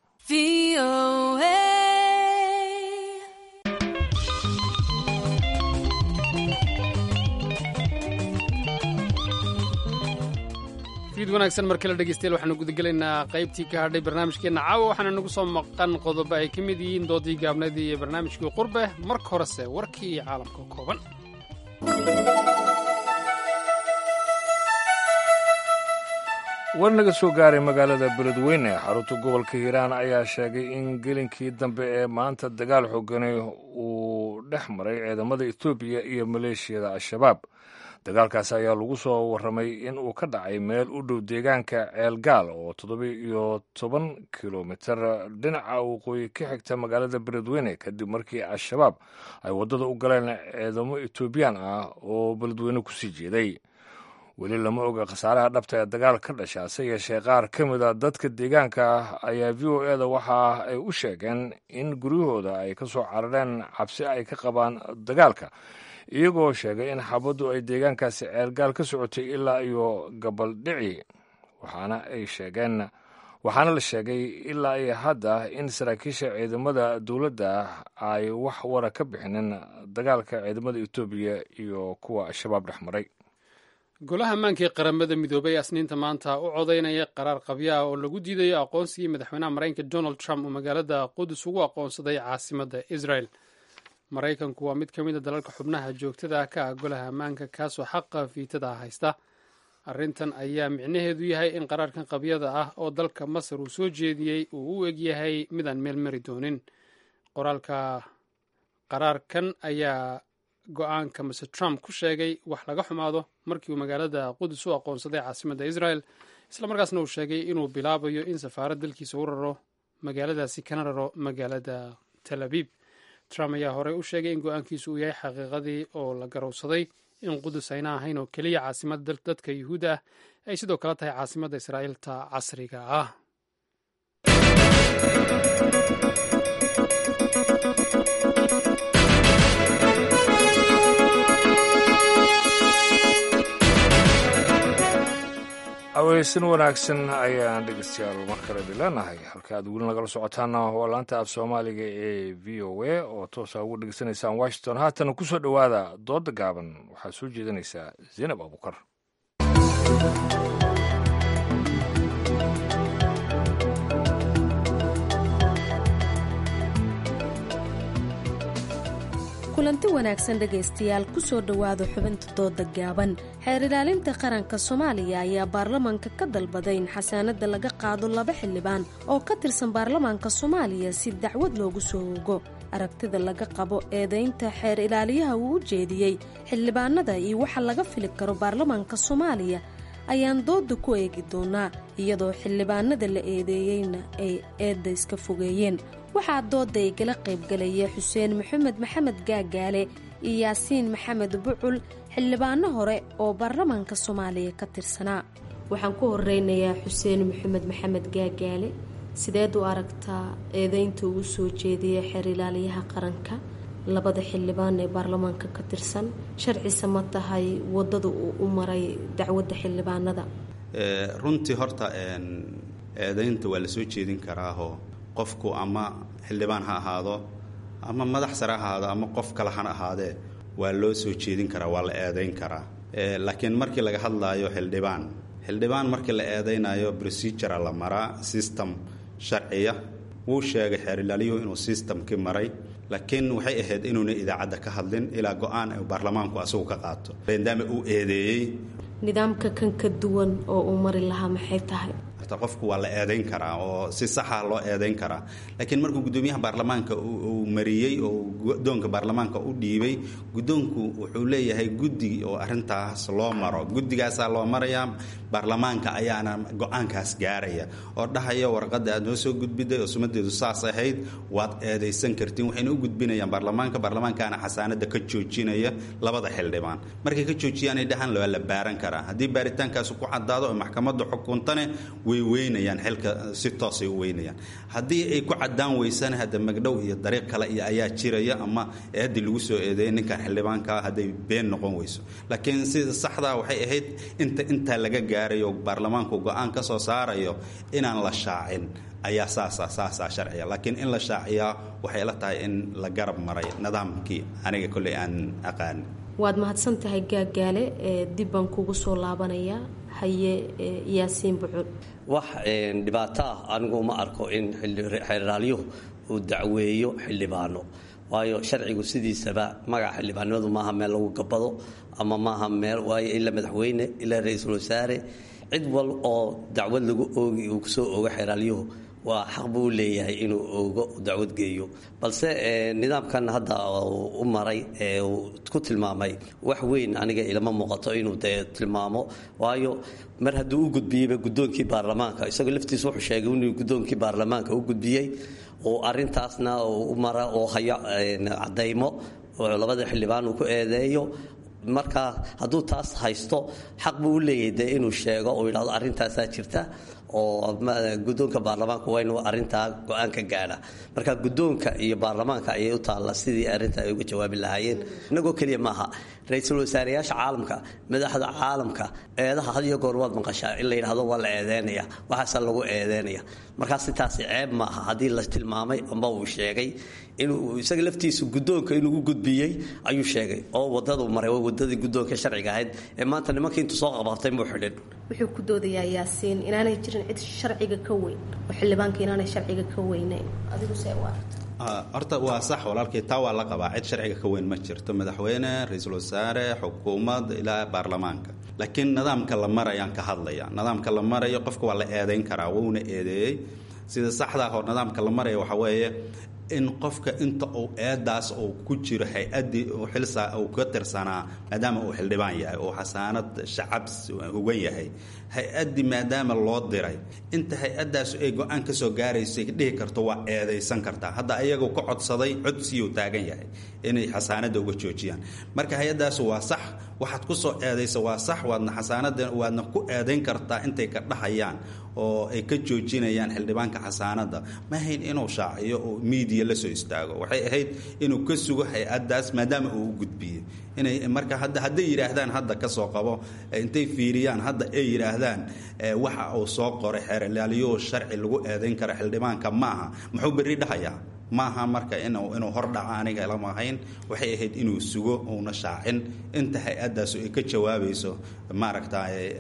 fiid wanaagsan mar kale dhegeystayaal waxaanu gudagelaynaa qaybtii ka hadhay barnaamijkeenna caawa waxaana nagu soo maqan qodobo ay ka mid yihiin doodii gaabnadii iyo barnaamijkii qurbe marka horese warkii iyo caalamka kooban war naga soo gaaray magaalada beledweyne xarunta gobolka hiiraan ayaa sheegay in gelinkii dambe ee maanta dagaal xoogani uu dhex maray ciidamada etoobiya iyo maleeshiyada al-shabaab dagaalkaasi ayaa lagu soo warramay in uu ka dhacay meel u dhow deegaanka ceelgaal oo toddoba iyo toban kilomitir dhinaca waqooyi ka xigta magaalada beledweyne kadib markii al-shabaab ay waddada u galeen ciidamo etoobiyaan ah oo beledweyne kusii jeeday weli lama oga khasaaraha dhabta ee dagaal ka dhasha hase yeeshee qaar ka mid a dadka deegaanka ayaa v o eda waxa ay u sheegeen in guryahooda ay ka soo carareen cabsi ay ka qabaan dagaalka iyagoo sheegay in xabaddu ay deegaankaasi ceelgaal ka socotay ilaa iyo gabaldhici waxaana ay sheegeen waxaana la sheegay ilaa iyo hadda in saraakiisha ciidamada dowladda ay wax wara ka bixinin dagaalka ciidamada etoobiya iyo kuwa al-shabaab dhex maray golaha ammaanka ee qaramada midoobay ee asniinta maanta u codaynaya qaraar qabyo ah oo lagu diidayo aqoonsigii madaxweynaha maraykanka donald trump uu magaalada qudus ugu aqoonsaday caasimadda israel maraykanku waa mid ka mid a dalalka xubnaha joogtada ka ah golaha ammaanka kaasoo xaqa fiitada haysta arrintan ayaa micnaheedu yahay in qaraarkan qabyada ah oo dalka masar uu soo jeediyey uu u egyahay midaan meel mari doonin qoraalka qaraarkan ayaa go-aanka mr trump ku sheegay wax laga xumaado markii uu magaalada qudus u aqoonsaday caasimadda israel islamarkaasna uu sheegay inuu bilaabayo in safaarad dalkiisa u raro magaaladaasi kana raro magaalada tel abiib trump ayaa horey u sheegay in go-aankiisu uu yahay xaqiiqadii oo la garowsaday in qudus ayna ahayn oo keliya caasimadda dadka yuhuudda ah ay sidoo kale tahay caasimadda israa'iilta casriga ah aweysan wanaagsan ayaan dhegeystayaal mar kale dileenahay halka aad weli nagala socotaana waa laanta af soomaaliga ee v o a oo toosa ugu dhegeysanaysaan washington haatana ku soo dhowaada dooda gaaban waxaa soo jeedinaysaa zaynab abukar kulanti wanaagsan dhegaystayaal ku soo dhowaada xubinta dooda gaaban xeer ilaalinta qaranka soomaaliya ayaa baarlamaanka ka dalbaday in xasaanada laga qaado laba xildhibaan oo ka tirsan baarlamaanka soomaaliya si dacwad loogu soo ogo aragtida laga qabo eedaynta xeer ilaaliyaha uu u jeediyey xildhibaanada iyo waxa laga fili karo baarlamaanka soomaaliya ayaan dooda ku eegi doonaa iyadoo xildhibaanada la eedeeyeyna ay eedda iska fogeeyeen waxaa dooda igala qaybgalaya xuseen maxamed maxamed gaagaale iyo yaasiin maxamed bucul xildhibaano hore oo baarlamaanka soomaaliya ka tirsanaa waxaan ku horeynayaa xuseen maxamed maxamed gaagaale sideed u aragtaa eedeynta uu soo jeediyay xeer ilaaliyaha qaranka labada xildhibaan ee baarlamaanka ka tirsan sharcise ma tahay wadada uu u maray dacwadda xildhibaanada runtii horta eedeynta waa la soo jeedin karaahoo qofku ama xildhibaan ha ahaado ama madax sare ha ahaado ama qof kale hana ahaadee waa loo soo jeedin karaa waa la eedayn karaa laakiin markii laga hadlaayo xildhibaan xildhibaan markii la eedaynayo procedura la maraa system sharciya wuu sheegay xeer ilaaliyuhu inuu systemkii maray laakiin waxay ahayd inuuna idaacadda ka hadlin ilaa go-aan baarlamaanku asagu ka qaato maadaama uu eedeeyey nidaamka kan ka duwan oo uu mari lahaa maxay tahay qofku waa la eedayn karaa oo si saxa loo eedayn karaa laakiin markuu gudoomiyaha baarlamaanka uu mariyey oo gudoonka baarlamaanka u dhiibay gudoonku wuxuu leeyahay guddi oo arintaas loo maro guddigaasaa loo marayaa baarlamaanka ayaana go-aankaas gaaraya oo dhahaya warqada aad noo soo gudbiday oo sumadeedu saas ahayd waad eedaysan kartiin waxayna u gudbinayaan baarlamaanka baarlamaankaana xasaanada ka joojinaya labada xildhibaan markay ka joojiyaanay dhahaan waa la baaran karaa haddii baaritaankaas ku cadaado oo maxkamadda xukuntane way weynayaan xilka si toosay u weynayaan haddii ay ku cadaan weysana hadda magdhow iyo dariiq kale iyo ayaa jiraya ama eeddii lagu soo eedeeyay ninkan xildhibaankaa hadday been noqon weyso laakiin sida saxdaa waxay ahayd inta intaa laga gaarayo baarlamaanku go-aan ka soo saarayo inaan la shaacin ayaa saasa saasaa sharciya laakiin in la shaaciyaa waxay la tahay in la garab maray nidaamkii aniga kolley aan aqaani waad mahadsan tahay gaagaale dib baan kugu soo laabanayaa haye yaasiin bucul wax dhibaato ah anigu ma arko in xeeraalyuhu uu dacweeyo xildhibaano waayo sharcigu sidiisaba magaca xildhibaanimadu maaha meel lagu gabado ama maaha meel waayo ila madaxweyne ilaa ra-iisul wasaare cid wal oo dacwad lagu oogi uu kusoo oogo xeeraalyuhu waa xaq buu u leeyahay inuu oogo dacwad geeyo balse nidaamkan hadda u maray ee uu ku tilmaamay wax weyn aniga ilama muuqato inuu dee tilmaamo waayo mar hadduu u gudbiyeyba guddoonkii baarlamaanka isagoo laftiisa wuxuu sheegay inuu guddoonkii baarlamaanka u gudbiyey oo arintaasna u mara oo hayo cadaymo oo labada xildhibaan uu ku eedeeyo marka hadduu taas haysto xaq buu u leeyahay dee inuu sheego uu yidhahdo arrintaasaa jirta oo guddoonka baarlamaanka waa inuu arrintaa go-aan ka gaadha marka guddoonka iyo baarlamaanka ayay u taalla sidii arrintaa ay uga jawaabi lahaayeen inagoo keliya maaha ra-iisul wasaareyaasha caalamka madaxda caalamka eedaha had iyo goor waad maqashaa in la yidhahdo waa la eedeynaya waxaasaa lagu eedeynaya markaas intaasi ceeb maaha haddii la tilmaamay amba uu sheegay inuu isaga laftiisu guddoonka inuu u gudbiyey ayuu sheegay oo wadadu maray waa wadadii guddoonka sharciga ahayd ee maanta nimankii intuu soo qabatay muu xidhin wuxuu ku doodayaa yaasiin inaanay jirin cid sharciga ka weyn oo xildhibaanka inaanay sharciga ka weyneyn adigu see u aragta horta waa sax walaalkii taa waa la qabaa cid sharciga ka weyn ma jirto madaxweyne ra-iisul wasaare xukuumad ilaa baarlamaanka laakiin nidaamka la marayaan ka hadlaya nidaamka la marayo qofka waa la eedeyn karaa wuuna eedeeyey sida saxdaa hor nidaamka la maraya waxaa weeye in qofka inta uu eedaas uu ku jiro hay-addii xilsa uu ka tirsanaa maadaama uu xildhibaan yahay oo xasaanad shacab hugan yahay hay-addii maadaama loo diray inta hay-addaas ay go-aan ka soo gaaraysay dhihi karto waa eedaysan kartaa hadda ayagu ka codsaday codsiyuu taagan yahay inay xasaanadda uga joojiyaan marka hay-addaas waa sax waxaad ku soo eedaysa waa sax waadna xasaanada waadna ku eedayn kartaa intay ka dhahayaan oo ay ka joojinayaan xildhibaanka xasaanadda ma ahayn inuu shaaciyo oo miidiya la soo istaago waxay ahayd inuu ka sugo hay-addaas maadaama uu u gudbiyey inay marka hadda hadday yidhaahdaan hadda ka soo qabo intay fiiriyaan hadda ay yidhaahdaan waxa uu soo qoray xeerlaaliyo sharci lagu eedayn karo xildhibaanka maaha muxuu berri dhahayaa maaha marka inuu inuu hordhaco aniga lama ahayn waxay ahayd inuu sugo uuna shaacin inta hay-addaas ay ka jawaabayso maaragta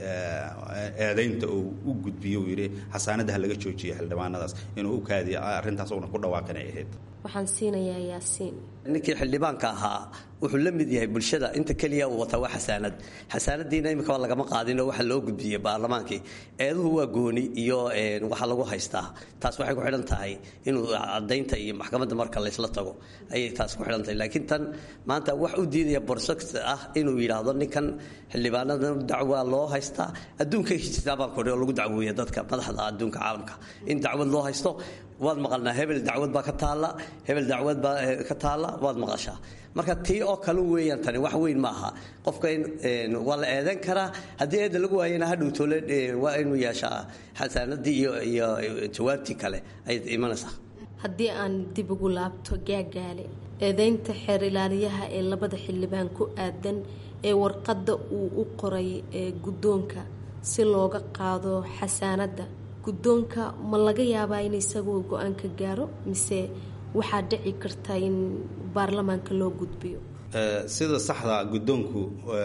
eedaynta uu u gudbiyo uu yidhi xasaanadaha laga joojiya xildhibaanadaas inuu u kaadiyo arrintaas uuna ku dhawaaqinay ahayd waxaan siinayaa yaasiin ninkii xildhibaanka ahaa wuxuu la mid yahay bulshada inta keliya uu wataa waa xasaanad xasaanadiina imika lagama qaadinoo waxa loo gudbiyey baarlamaankii eeduhu waa gooni iyo waxa lagu haystaa taas waxay ku xidhan tahay inuu cadaynta iyo maxkamadda marka laysla tago ayay taas ku xidhan tahay laakiin tan maanta wax u diidaya borsox ah inuu yidhaahdo ninkan xildhibaanadan dacwaa loo haystaa adduunka hijirtaa baan kudhi oo lagu dacweeya dadka madaxda adduunka caalamka in dacwad loo haysto waad maqalnaa hebel dacwad baa ka taalla hebel dacwad baa ka taalla waad maqashaa marka tii oo kale weeyaan tani wax weyn maaha qofka waa la eedan karaa haddii eedda lagu waayana hadhowtoole waa inuu yeeshaa xasaanadii iyo jawaabtii kale ay imanaysaa haddii aan dib ugu laabto gaagaale eedeynta xeer ilaaliyaha ee labada xildhibaan ku aadan ee warqadda uu u qoray ee guddoonka si looga qaado xasaanadda guddoonka ma laga yaabaa in isagoo go-aanka gaaro mise waxaa dhici karta in baarlamaanka loo gudbiyo sida saxda guddoonku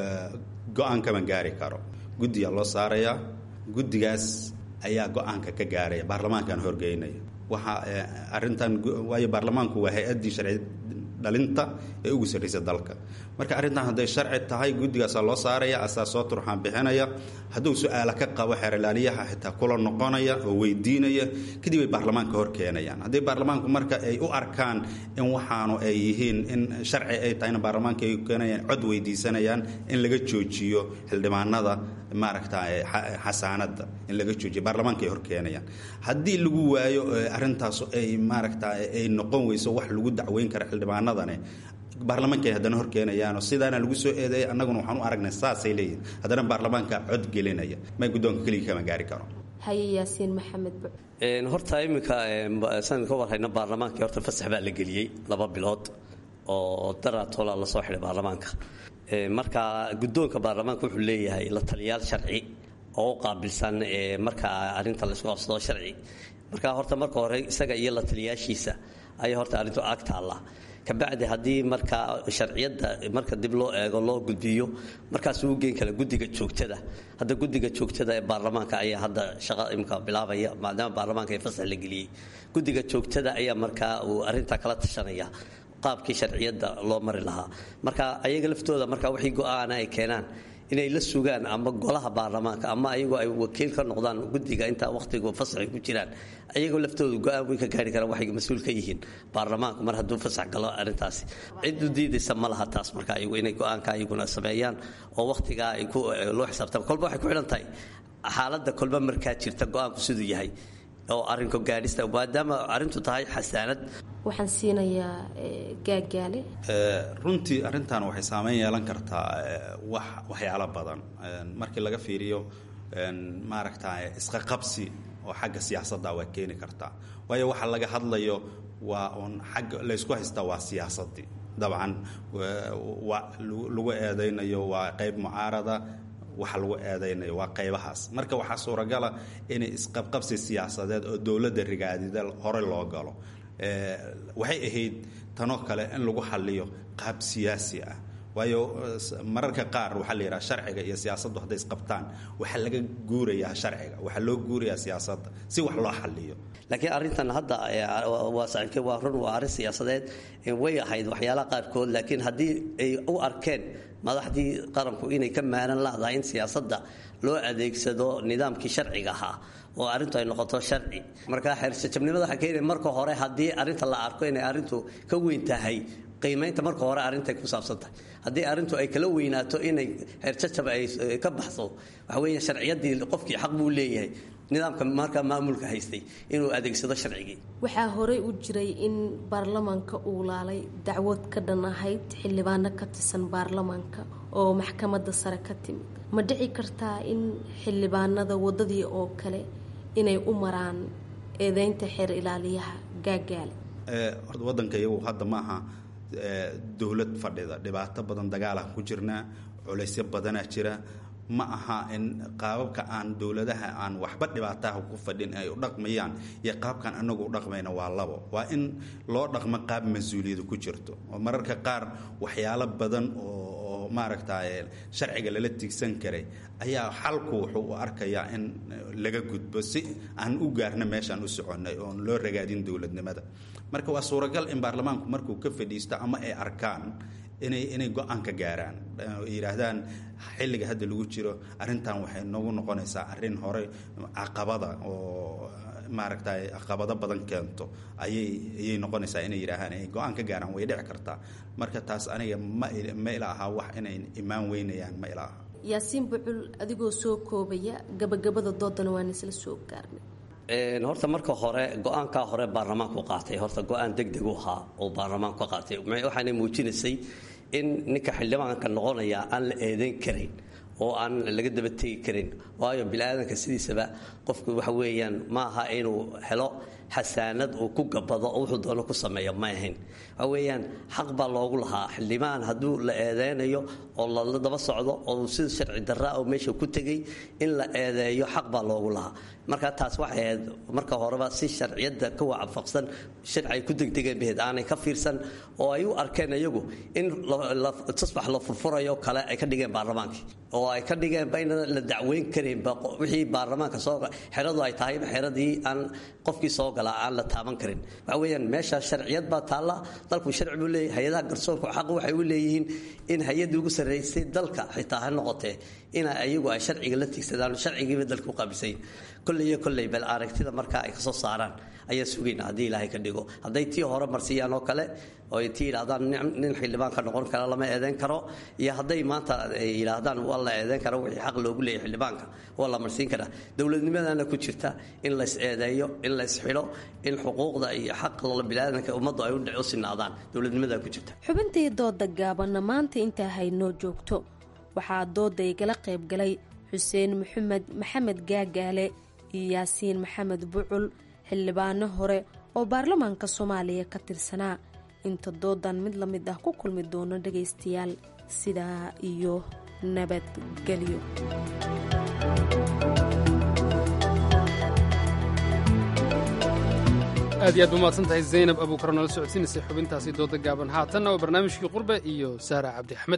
go-aan kama gaari karo guddiyaa loo saarayaa guddigaas ayaa go-aanka ka gaaraya baarlamaankan horgeynaya waxa arintan waayo baarlamaanku waa hay-addii sharci dhalinta ee ugu sarraysa dalka marka arrintan hadday sharci tahay guddigaasaa loo saaraya asaa soo turxaan bixinaya hadduu su-aala ka qabo xeerlaaliyaha xitaa kula noqonaya oo weydiinaya kadib ay baarlamaanka hor keenayaan haddii baarlamaanku marka ay u arkaan in waxaanu ay yihiin in sharci ay tahayna baarlamaanka ay keenayaan cod weydiisanayaan in laga joojiyo xildhibaanada maaragta xasaanada in laga joojiyo baarlamaanka ay hor keenayaan haddii lagu waayo arrintaas ay maaragta ay noqon weyso wax lagu dacweyn kara xildhibaanadane baarlamaanka ay haddana hor keenayaanoo sidaana lagu soo eedeeyay annaguna waxaan u aragnay saasay leeyihin haddana baarlamaanka cod gelinaya may guddoonka keligii kama gaari karo haye yaasiin maxamed buc horta iminka san ka warhayna baarlamaankii horta fasax baa la geliyey laba bilood oo daraatola lasoo xidhay baarlamaanka marka guddoonka baarlamaanka wuxuu leeyahay la taliyaal sharci oo u qaabilsan marka arrinta laysku qabsado sharci marka horta marka hore isaga iyo la taliyaashiisa ayaa horta arrintu ag taalla kabacdi haddii marka sharciyadda marka dib loo eego loo gudbiyo markaasuu u geen kara guddiga joogtada hadda guddiga joogtada ee baarlamaanka ayaa hadda shaqa imka bilaabaya maadaama baarlamaanka ee fasax la geliyey guddiga joogtada ayaa markaa uu arrintaa kala tashanaya qaabkii sharciyadda loo mari lahaa marka ayaga laftooda marka wixii go-aana ay keenaan inay la sugaan ama golaha baarlamaanka ama ayagoo ay wakiil ka noqdaan guddiga intaa wakhtigu fasaxay ku jiraan ayagoo laftooda go-aan way ka gaari karaan waxay mas-uul ka yihiin baarlamaanku mar hadduu fasax galo arrintaasi cid u diidaysa ma laha taas marka ayagu inay go-aanka ayaguna sameeyaan oo wakhtigaa ay ku loo xisaabtaan kolba waxay ku xidhan tahay xaaladda kolba markaa jirta go-aanku siduu yahay oo arrinka gaadhista maadaama arrintu tahay xasaanad waxaan siinayaa gaagaale runtii arrintan waxay saameyn yeelan kartaa wax waxyaalo badan markii laga fiiriyo maaragta isqaqabsi oo xagga siyaasadda waa keeni kartaa waayo waxa laga hadlayo waa uun xagga laysku haystaa waa siyaasaddii dabcan wa lagu eedaynayo waa qayb mucaarada waxa lagu eedaynayo waa qaybahaas marka waxaa suuragala inay isqabqabsi siyaasadeed oo dowladda rigaadida hore loo galo waxay ahayd tanoo kale in lagu xaliyo qaab siyaasi ah waayo mararka qaar waxaa la yidhaha sharciga iyo siyaasaddu hadday isqabtaan waxaa laga guurayaa sharciga waxaa loo guurayaa siyaasadda si wax loo xaliyo laakiin arrintan hadda waa saaxiibkay waa run waa arrin siyaasadeed way ahayd waxyaalaha qaarkood laakiin haddii ay u arkeen madaxdii qaranku inay ka maalan lahdahay in siyaasadda loo adeegsado nidaamkii sharciga ahaa oo arrintu ay noqoto sharci marka xeersajabnimada waxaa keenaya marka hore haddii arrinta la arko inay arrintu ka weyn tahay qiimaynta marka hore arrintay ku saabsan tahay haddii arrintu ay kala weynaato inay xeerjajab ay ka baxso waxa weeye sharciyaddii qofkii xaq buu leeyahay nidaamka markaa maamulka haystay inuu adeegsado sharcigii waxaa horey u jiray in baarlamaanka uu laalay dacwad ka dhan ahayd xildhibaano ka tirsan baarlamaanka oo maxkamadda sare ka timid ma dhici kartaa in xildhibaanada waddadii oo kale inay u maraan eedeynta xeer ilaaliyaha gaagaale wadanka iyagu hadda maaha dowlad fadhida dhibaato badan dagaalaan ku jirnaa culaysyo badanaa jira ma aha in qaababka aan dowladaha aan waxba dhibaataha ku fadhin ay u dhaqmayaan iyo qaabkan anagu u dhaqmayna waa labo waa in loo dhaqmo qaab mas-uuliyadu ku jirto oo mararka qaar waxyaalo badan oo oo maaragtay sharciga lala tigsan karay ayaa xalku wuxuu u arkayaa in laga gudbo si aan u gaarno meeshaan u soconnay oon loo ragaadin dowladnimada marka waa suuragal in baarlamaanku markuu ka fadhiisto ama ay arkaan inay inay go-aan ka gaaraan yidhaahdaan xilliga hadda lagu jiro arrintan waxay noogu noqonaysaa arrin hore caqabada oo maaragtay caqabado badan keento ayay ayay noqonaysaa inay yidhaahaan inay go-aan ka gaaraan way dhici kartaa marka taas aniga ma ma ila aha wax inay imaan weynayaan ma ila aha yaasiin bucul adigoo soo koobaya gabagabada doodana waan isla soo gaarnay horta marka hore go-aankaa hore baarlamaanku qaatay horta go-aan degdeg u ahaa oo baarlamaanku ka qaatay waxaana muujinaysay in ninka xildhibaanka noqonaya aan la eedayn karin oo aan laga daba tegi karin waayo bini-aadanka sidiisaba qofku waxa weeyaan ma aha inuu helo xasaanad uu ku gabado oo wuxuu doono ku sameeyo ma ahayn waxa weeyaan xaq baa loogu lahaa xildhibaan hadduu la eedeynayo oo lala daba socdo oo sida sharci darra oo meesha ku tegay in la eedeeyo xaq baa loogu lahaa marka taas waxay ahayd marka horeba si sharciyadda ka waafaqsan sharci ay ku degdegeen baheed aanay ka fiirsan oo ay u arkeen iyagu in tusbax la furfurayo kale ay ka dhigeen baarlamaankii oo ay ka dhigeenba inaan la dacweyn karinba wixii baarlamaanka soo xeradu ay tahayba xeradii aan qofkii soo galaa aan la taaban karin waxa weeyaan meesha sharciyad baa taalla dalku sharci buu leeyahay hay-adaha garsoorku xaq waxay u leeyihiin in hay-addii ugu sarraysay dalka xitaa ha noqotee ina iyagu ay sharciga la tigsadaan sharcigiiba dalka u qaabisayin kolley iyo kolley bal aragtida markaa ay kasoo saaraan ayaa sugayna haddii ilaahay ka dhigo hadday tii hore marsiyaan oo kale oo ay tii yidhahdaan nin xildhibaan ka noqon kara lama eedeyn karo iyo hadday maanta ay yidhaahdaan waa la eedeyn karo wixii xaq loogu leeyahay xildhibaanka waa la marsiin karaa dowladnimadana ku jirta in lays eedeeyo in lays xidho in xuquuqda iyo xaqa biniaadanka ummaddu ay u sinaadaan dowladnimadaa ku jirta xubintii dooda gaabanna maanta intaa haynoo joogto waxaa dooda igala qayb galay xuseen maxamed maxamed gaagaale iyo yaasiin maxamed bucul xildhibaano hore oo baarlamaanka soomaaliya ka tirsanaa inta doodan mid la mid ah ku kulmi doono dhagaystayaal sidaa iyo nabadgelyo aad iyo aad umahadsan tahay zaynab abuukar noola socodsiinaysay xubintaasi dooda gaaban haatanna waa barnaamijkii qurbe iyo sahra cabdi axmed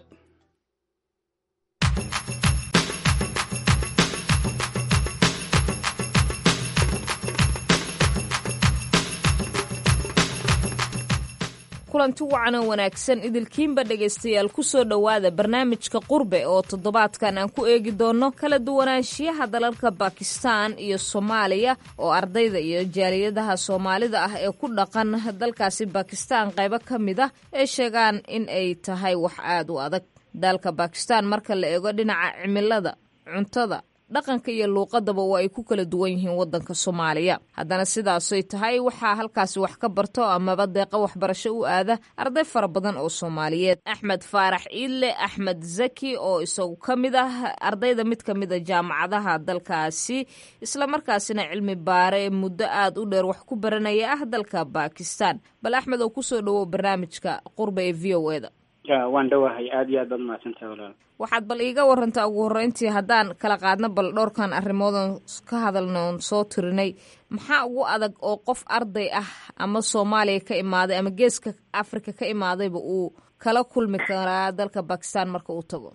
kulanti wacan oo wanaagsan idilkiinba dhegaystayaal ku soo dhowaada barnaamijka qurbe oo toddobaadkan aan ku eegi doonno kala duwanaanshiyaha dalalka bakistan iyo soomaaliya oo ardayda iyo jaaliyadaha soomaalida ah ee ku dhaqan dalkaasi bakistan qaybo ka mid ah ee sheegaan in ay tahay wax aad u adag dalka bakistan marka la eego dhinaca cimilada cuntada dhaqanka iyo luuqadaba waa ay ku kala duwan yihiin waddanka soomaaliya haddana sidaasoy tahay waxaa halkaasi wax ka barto amaba deeqa waxbarasho u aada arday fara badan oo soomaaliyeed axmed faarax iidle axmed zaki oo isagu ka mid ah ardayda mid ka mid a jaamacadaha dalkaasi islamarkaasina cilmi baare muddo aad u dheer wax ku baranaya ah dalka bakistan bal axmed oo kusoo dhowow barnaamijka qurba ee v o eda waan dhowahay aada iyo aad baad mahadsantahay walaal waxaad bal iiga warantaa ugu horreyntii haddaan kala qaadno bal dhowrkan arrimoodan ka hadalna oon soo tirinay maxaa ugu adag oo qof arday ah ama soomaaliya ka imaaday ama geeska africa ka imaadayba uu kala kulmi karaa dalka bakistan marka uu tago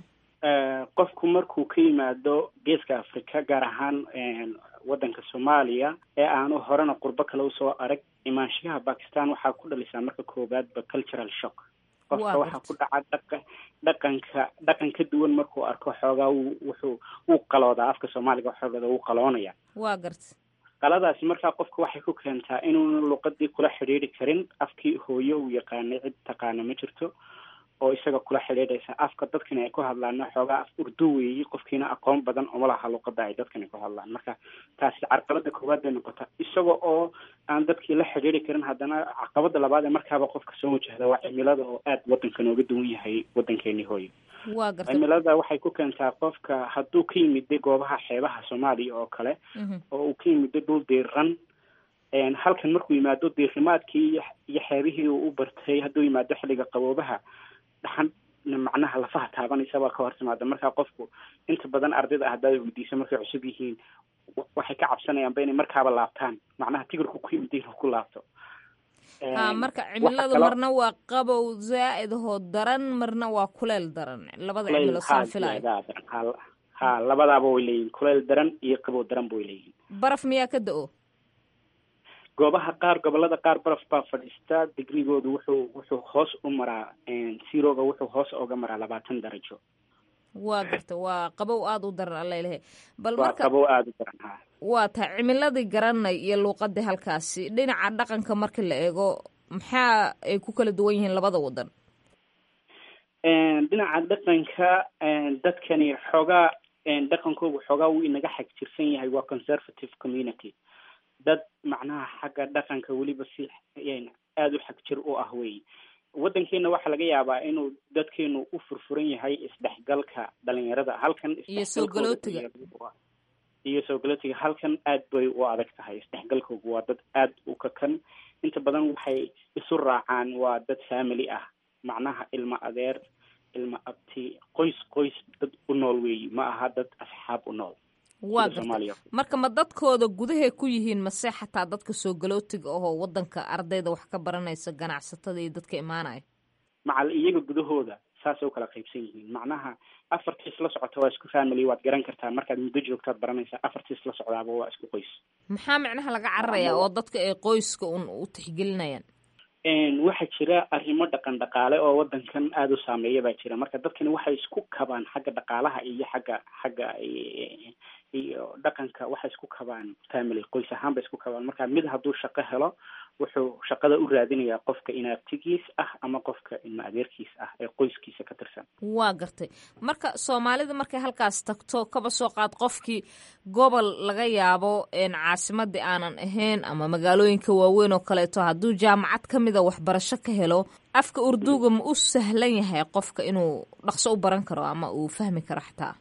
qofku markuu ka yimaado geeska africa gaar ahaan waddanka soomaaliya ee aanu horena qurbo kale usoo arag imaanshiyaha bakistan waxaa ku dhalisaa marka koowaadba cultural shock qofka waxaa ku dhaca dhaqa dhaqanka dhaqan ka duwan markuu arko xoogaa wu wuxuu wuu qaloodaa afka soomaaliga xoogada wuu qaloonaya waa garta qaladaasi markaa qofka waxay ku keentaa inuuna luqadii kula xidhiidri karin afkii hooyo uu yaqaanay cid taqaana ma jirto oo isaga kula xidhiidhaysa afka dadkani ay ku hadlaan xoogaa af urdu weeyi qofkiina aqoon badan uma laha luqada ay dadkani ku hadlaan marka taasi carqalada koowaad bay noqota isaga oo aan dadkii la xidhiiri karin haddana caqabada labaad ee markaaba qofka soo wajahda waa cimilada oo aada wadanka nooga duwan yahay wadankeeni hooyo waa garta cimilada waxay ku keentaa qofka hadduu ka yimiday goobaha xeebaha soomaaliya oo kale oo uu ka yimiday dhul diiran halkan markuu yimaado diirimaadkii iyo xeebihii uu u bartay hadduu yimaado xilliga qaboobaha dhaxan macnaha lafaha taabanaysa baa ka hor timaada markaa qofku inta badan ardayda ah haddaad weydiisa markay cusub yihiin waxay ka cabsanayaanba inay markaaba laabtaan macnaha tigirku ku yimid inuu ku laabto ha marka cimiladu marna waa qabow zaa'id hoo daran marna waa kuleyl daran labada cimilo saan filayo ha labadaaba way leeyihin kuleyl daran iyo qabow daranba way leeyihin baraf miyaa ka da-o goobaha qaar gobolada qaar baraf baa fadhiista digrigoodu wuxuu wuxuu hoos u maraa siroga wuxuu hoos oga maraa labaatan darajo waa garta waa qabow aada u daran alalehe bal waa marka qabow aada u daran ha waa tahay cimiladii garanay iyo luuqadii halkaasi dhinaca dhaqanka marka la eego maxaa ay ku kala duwan yihiin labada wadan dhinaca dhaqanka dadkani xoogaa dhaqankoogu xoogaa wuu inaga xag jirsan yahay waa conservative community dad macnaha xagga dhaqanka weliba si aada u xag jir u ah wey waddankeena waxaa laga yaabaa inuu dadkeenu u furfuran yahay isdhexgalka dhalinyarada halkan iyo soo galootiga iyo soo galootiga halkan aad bay u adag tahay isdhexgalkoogu waa dad aada u kakan inta badan waxay isu raacaan waa dad family ah macnaha ilmo adeer ilmo abti qoys qoys dad u nool weeyi ma aha dad asxaab u nool waa garta marka ma dadkooda gudahay ku yihiin mase xataa dadka soo galootiga ahoo wadanka ardayda wax ka baranaysa ganacsatada iyo dadka imaanaya macal iyaga gudahooda saasay u kala qaybsan yihiin macnaha afartiis la socota waa isku family waad garan kartaa markaad muddo joogtaad baranaysaa afartiis la socdaaba waa isku qoys maxaa micnaha laga cararayaa oo dadka ay qoyska un u tixgelinayaan waxaa jira arrimo dhaqan dhaqaale oo wadankan aada u saameeya baa jira marka dadkani waxay isku kabaan xagga dhaqaalaha iyo xagga xagga iyo dhaqanka waxay isku kabaan family qoys ahaan bay isku kabaan marka mid hadduu shaqo helo wuxuu shaqada u raadinayaa qofka inaabtigiis ah ama qofka ilma adeerkiis ah ee qoyskiisa ka tirsan waa gartay marka soomaalida markay halkaas tagto kaba soo qaad qofkii gobol laga yaabo caasimadii aanan ahayn ama magaalooyinka waaweyn oo kaleeto hadduu jaamacad ka mida waxbarasho ka helo afka urduuga ma u sahlan yahay qofka inuu dhaqso u baran karo ama uu fahmi karo xataa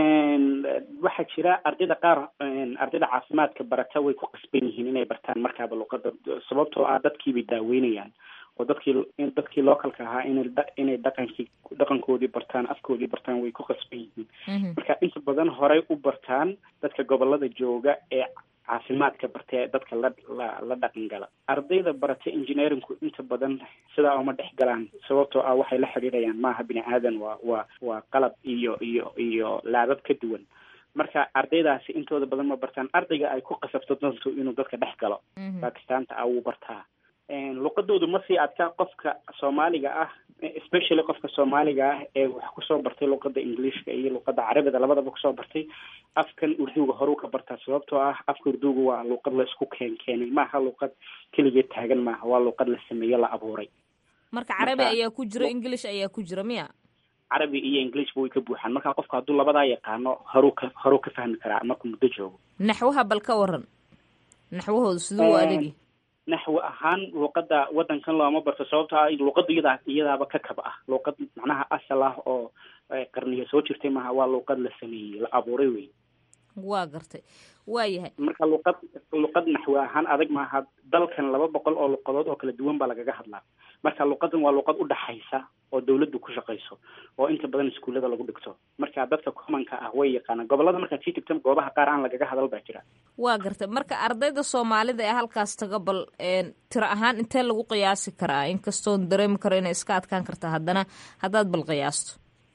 waxaa jira ardayda qaar ardayda caafimaadka barata way ku qasban yihiin inay bartaan markaaba luqada sababtoo ah dadkiibay daaweynayaan oo dadkii dadkii localka ahaa inay inay dhaqankii dhaqankoodii bartaan afkoodii bartaan way ku qasban yihiin marka inta badan horey u bartaan dadka gobolada jooga ee caafimaadka bartee dadka la la la dhaqan gala ardayda barata engineeringku inta badan sidaa uma dhex galaan sababtoo ah waxay la xidhiidhayaan maaha bini aadan waa waa waa qalab iyo iyo iyo laabab ka duwan marka ardaydaasi intooda badan ma bartaan ardayga ay ku qasabto dantu inuu dadka dhex galo bakistaanta ah wuu bartaa luqadoodu ma sii adkaa qofka soomaaliga ah especially qofka soomaaliga ah ee wax kusoo bartay luqada englishka iyo luqada carabida labadaba kusoo bartay afkan urduga horuu ka bartaa sababtoo ah afka urduga waa luqad la isku keen keenay maaha luqad keligeed taagan maaha waa luqad la sameeye la abuuray marka carabi ayaa ku jira english ayaa ku jira miya carabi iyo englishba way ka buuxaan marka qofka hadduu labadaa yaqaano horuu ka horuu ka fahmi karaa markuu muddo joogo naxwaha bal ka waran naxwahooda siduu u adegi naxwi ahaan luuqada wadankan looma barto sababto ah luuqada iyadaa iyadaaba ka kaba ah luuqad macnaha asal ah oo qarniya soo jirtay maaha waa luuqad la sameeyey la abuuray wey waa gartay waa yahay marka luuqad luuqad naxwi ahaan adag maaha dalkan laba boqol oo luqadood oo kala duwan baa lagaga hadlaa marka luuqadan waa luuqad udhaxaysa oo dawladdu ku shaqayso oo inta badan iskuullada lagu dhigto marka dadka commonka ah way yaqaanaan gobolada markaad sii tigta goobaha qaar aan lagaga hadal baa jira waa gartay marka ardayda soomaalida ee halkaas taga bal tiro ahaan intee lagu qiyaasi karaa inkastoon dareemi karo inay iska adkaan karta haddana haddaad bal qiyaasto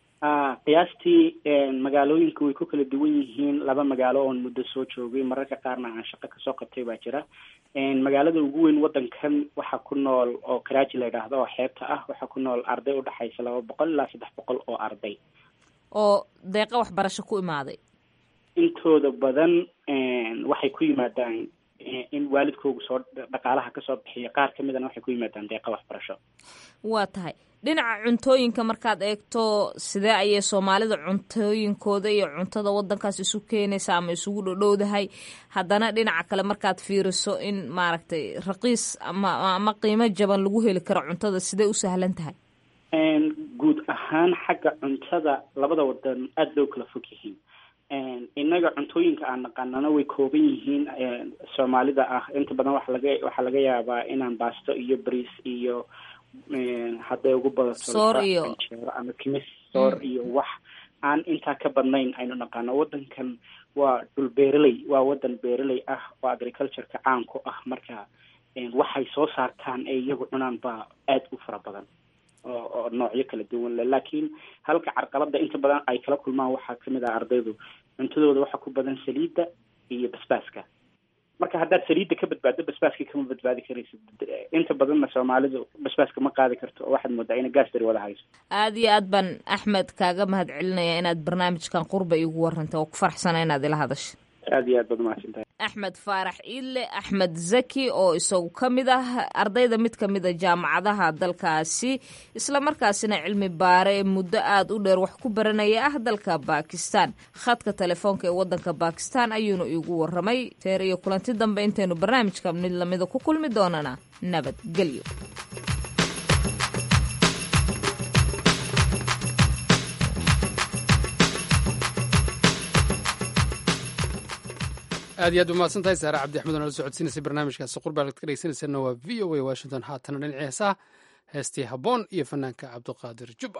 qiyaastii magaalooyinka way ku kala duwan yihiin laba magaalo oon muddo soo joogay mararka qaarna aan shaqo kasoo qabtay baa jira magaalada ugu weyn wadankan waxaa ku nool oo karaaji la yidhaahdo oo xeebta ah waxaa ku nool arday udhexaysa laba boqol ilaa saddex boqol oo arday oo deeqa waxbarasho ku imaaday intooda badan waxay ku yimaadaan in waalidkoogu soo dhaqaalaha kasoo bixiya qaar kamidana waxay ku yimaadaan deeqa waxbarasho waa tahay dhinaca cuntooyinka markaad eegto sidee ayay soomaalida cuntooyinkooda iyo cuntada wadankaas isu keenaysa ama isugu dhodhowdahay haddana dhinaca kale markaad fiiriso in maaragtay raqiis ama ama qiimo jaban lagu heli karo cuntada sidee u sahlan tahay guud ahaan xagga cuntada labada wadan aada bay u kala fog yihiin innaga cuntooyinka aan naqaanana way kooban yihiin soomaalida ah inta badan waxa laga waxaa laga yaabaa inaan baasto iyo bariis iyo hadday ugu badato anjeero ama kimis soor iyo wax aan intaa ka badnayn aynu naqaano wadankan waa dhul beeraley waa wadan beeraley ah oo agricultureka caan ku ah marka waxay soo saartaan ee iyagu cunaan baa aada u fara badan oo oo noocyo kala duwan leh laakiin halka carqalada inta badan ay kala kulmaan waxaa kamid ah ardaydu cuntadooda waxaa ku badan saliidda iyo basbaaska marka haddaad saliidda ka badbaaddo basbaaska kama badbaadi karaysid inta badanna soomaalidu basbaaska ma qaadi karto oo waxaad moodaa ina gaasdari wada hayso aada iyo aad baan axmed kaaga mahad celinaya inaad barnaamijkan qurba iigu warantay oo ku faraxsana inaad ila hadasho aada iyo aad baad umahadsantahay axmed faarax iille axmed zaki oo isagu ka mid ah ardayda mid ka mid a jaamacadaha dalkaasi islamarkaasina cilmi baare muddo aada u dheer wax ku baranaya ah dalka bakistan khadka telefoonka ee wadanka bakistan ayuuna iigu waramay teer iyo kulanti dambe intaynu barnaamijka mid lamida ku kulmi doonana nabadgelyo aad iyo aad umahadsan tahay saare cabdi axmed oo nala socodsiinaysay barnaamijkaasi qurbaad ka dhegeysanaysanna waa v o a washington haatana dhinacii heesaha heestii habboon iyo fanaanka cabdiqaadir jubba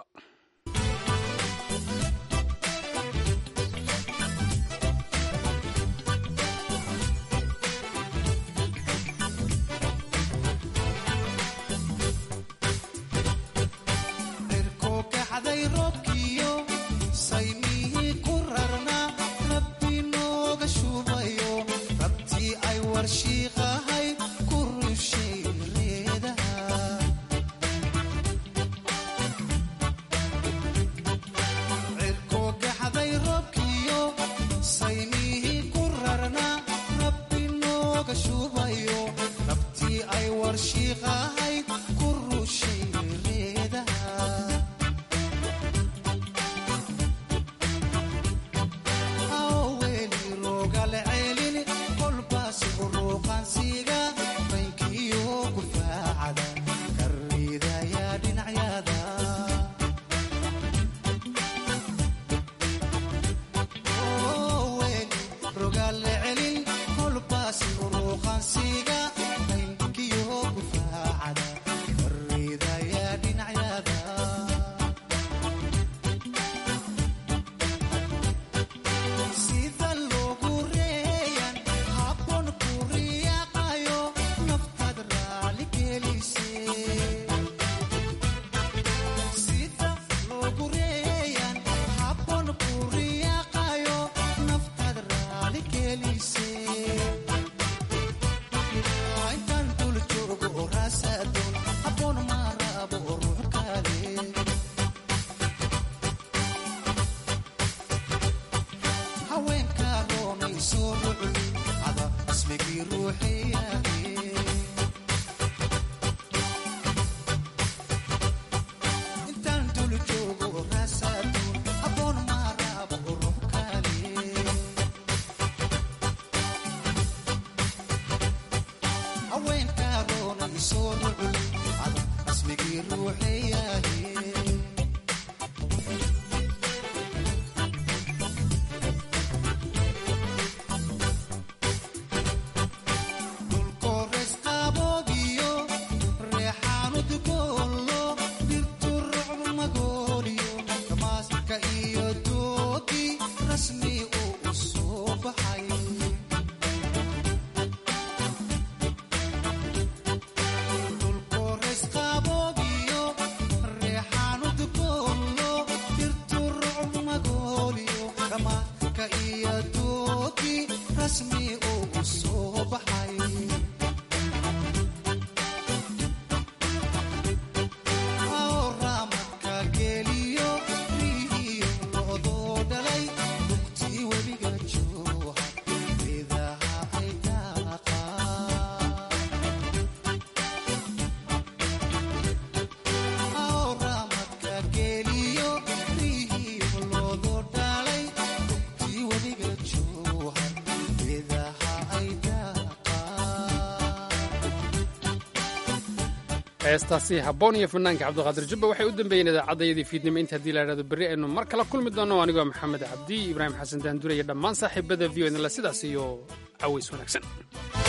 heestaasi habboon iyo fanaanka cabdiqaadir jubba waxay u dambeeyeen idaacadayadii fiidnimo inta haddii la idhahdo berri aynu mar kala kulmi doonno anigoo maxamed cabdi ibraahim xasan daandure iyo dhammaan saaxiibada v o idinle sidaas iyo caways wanaagsan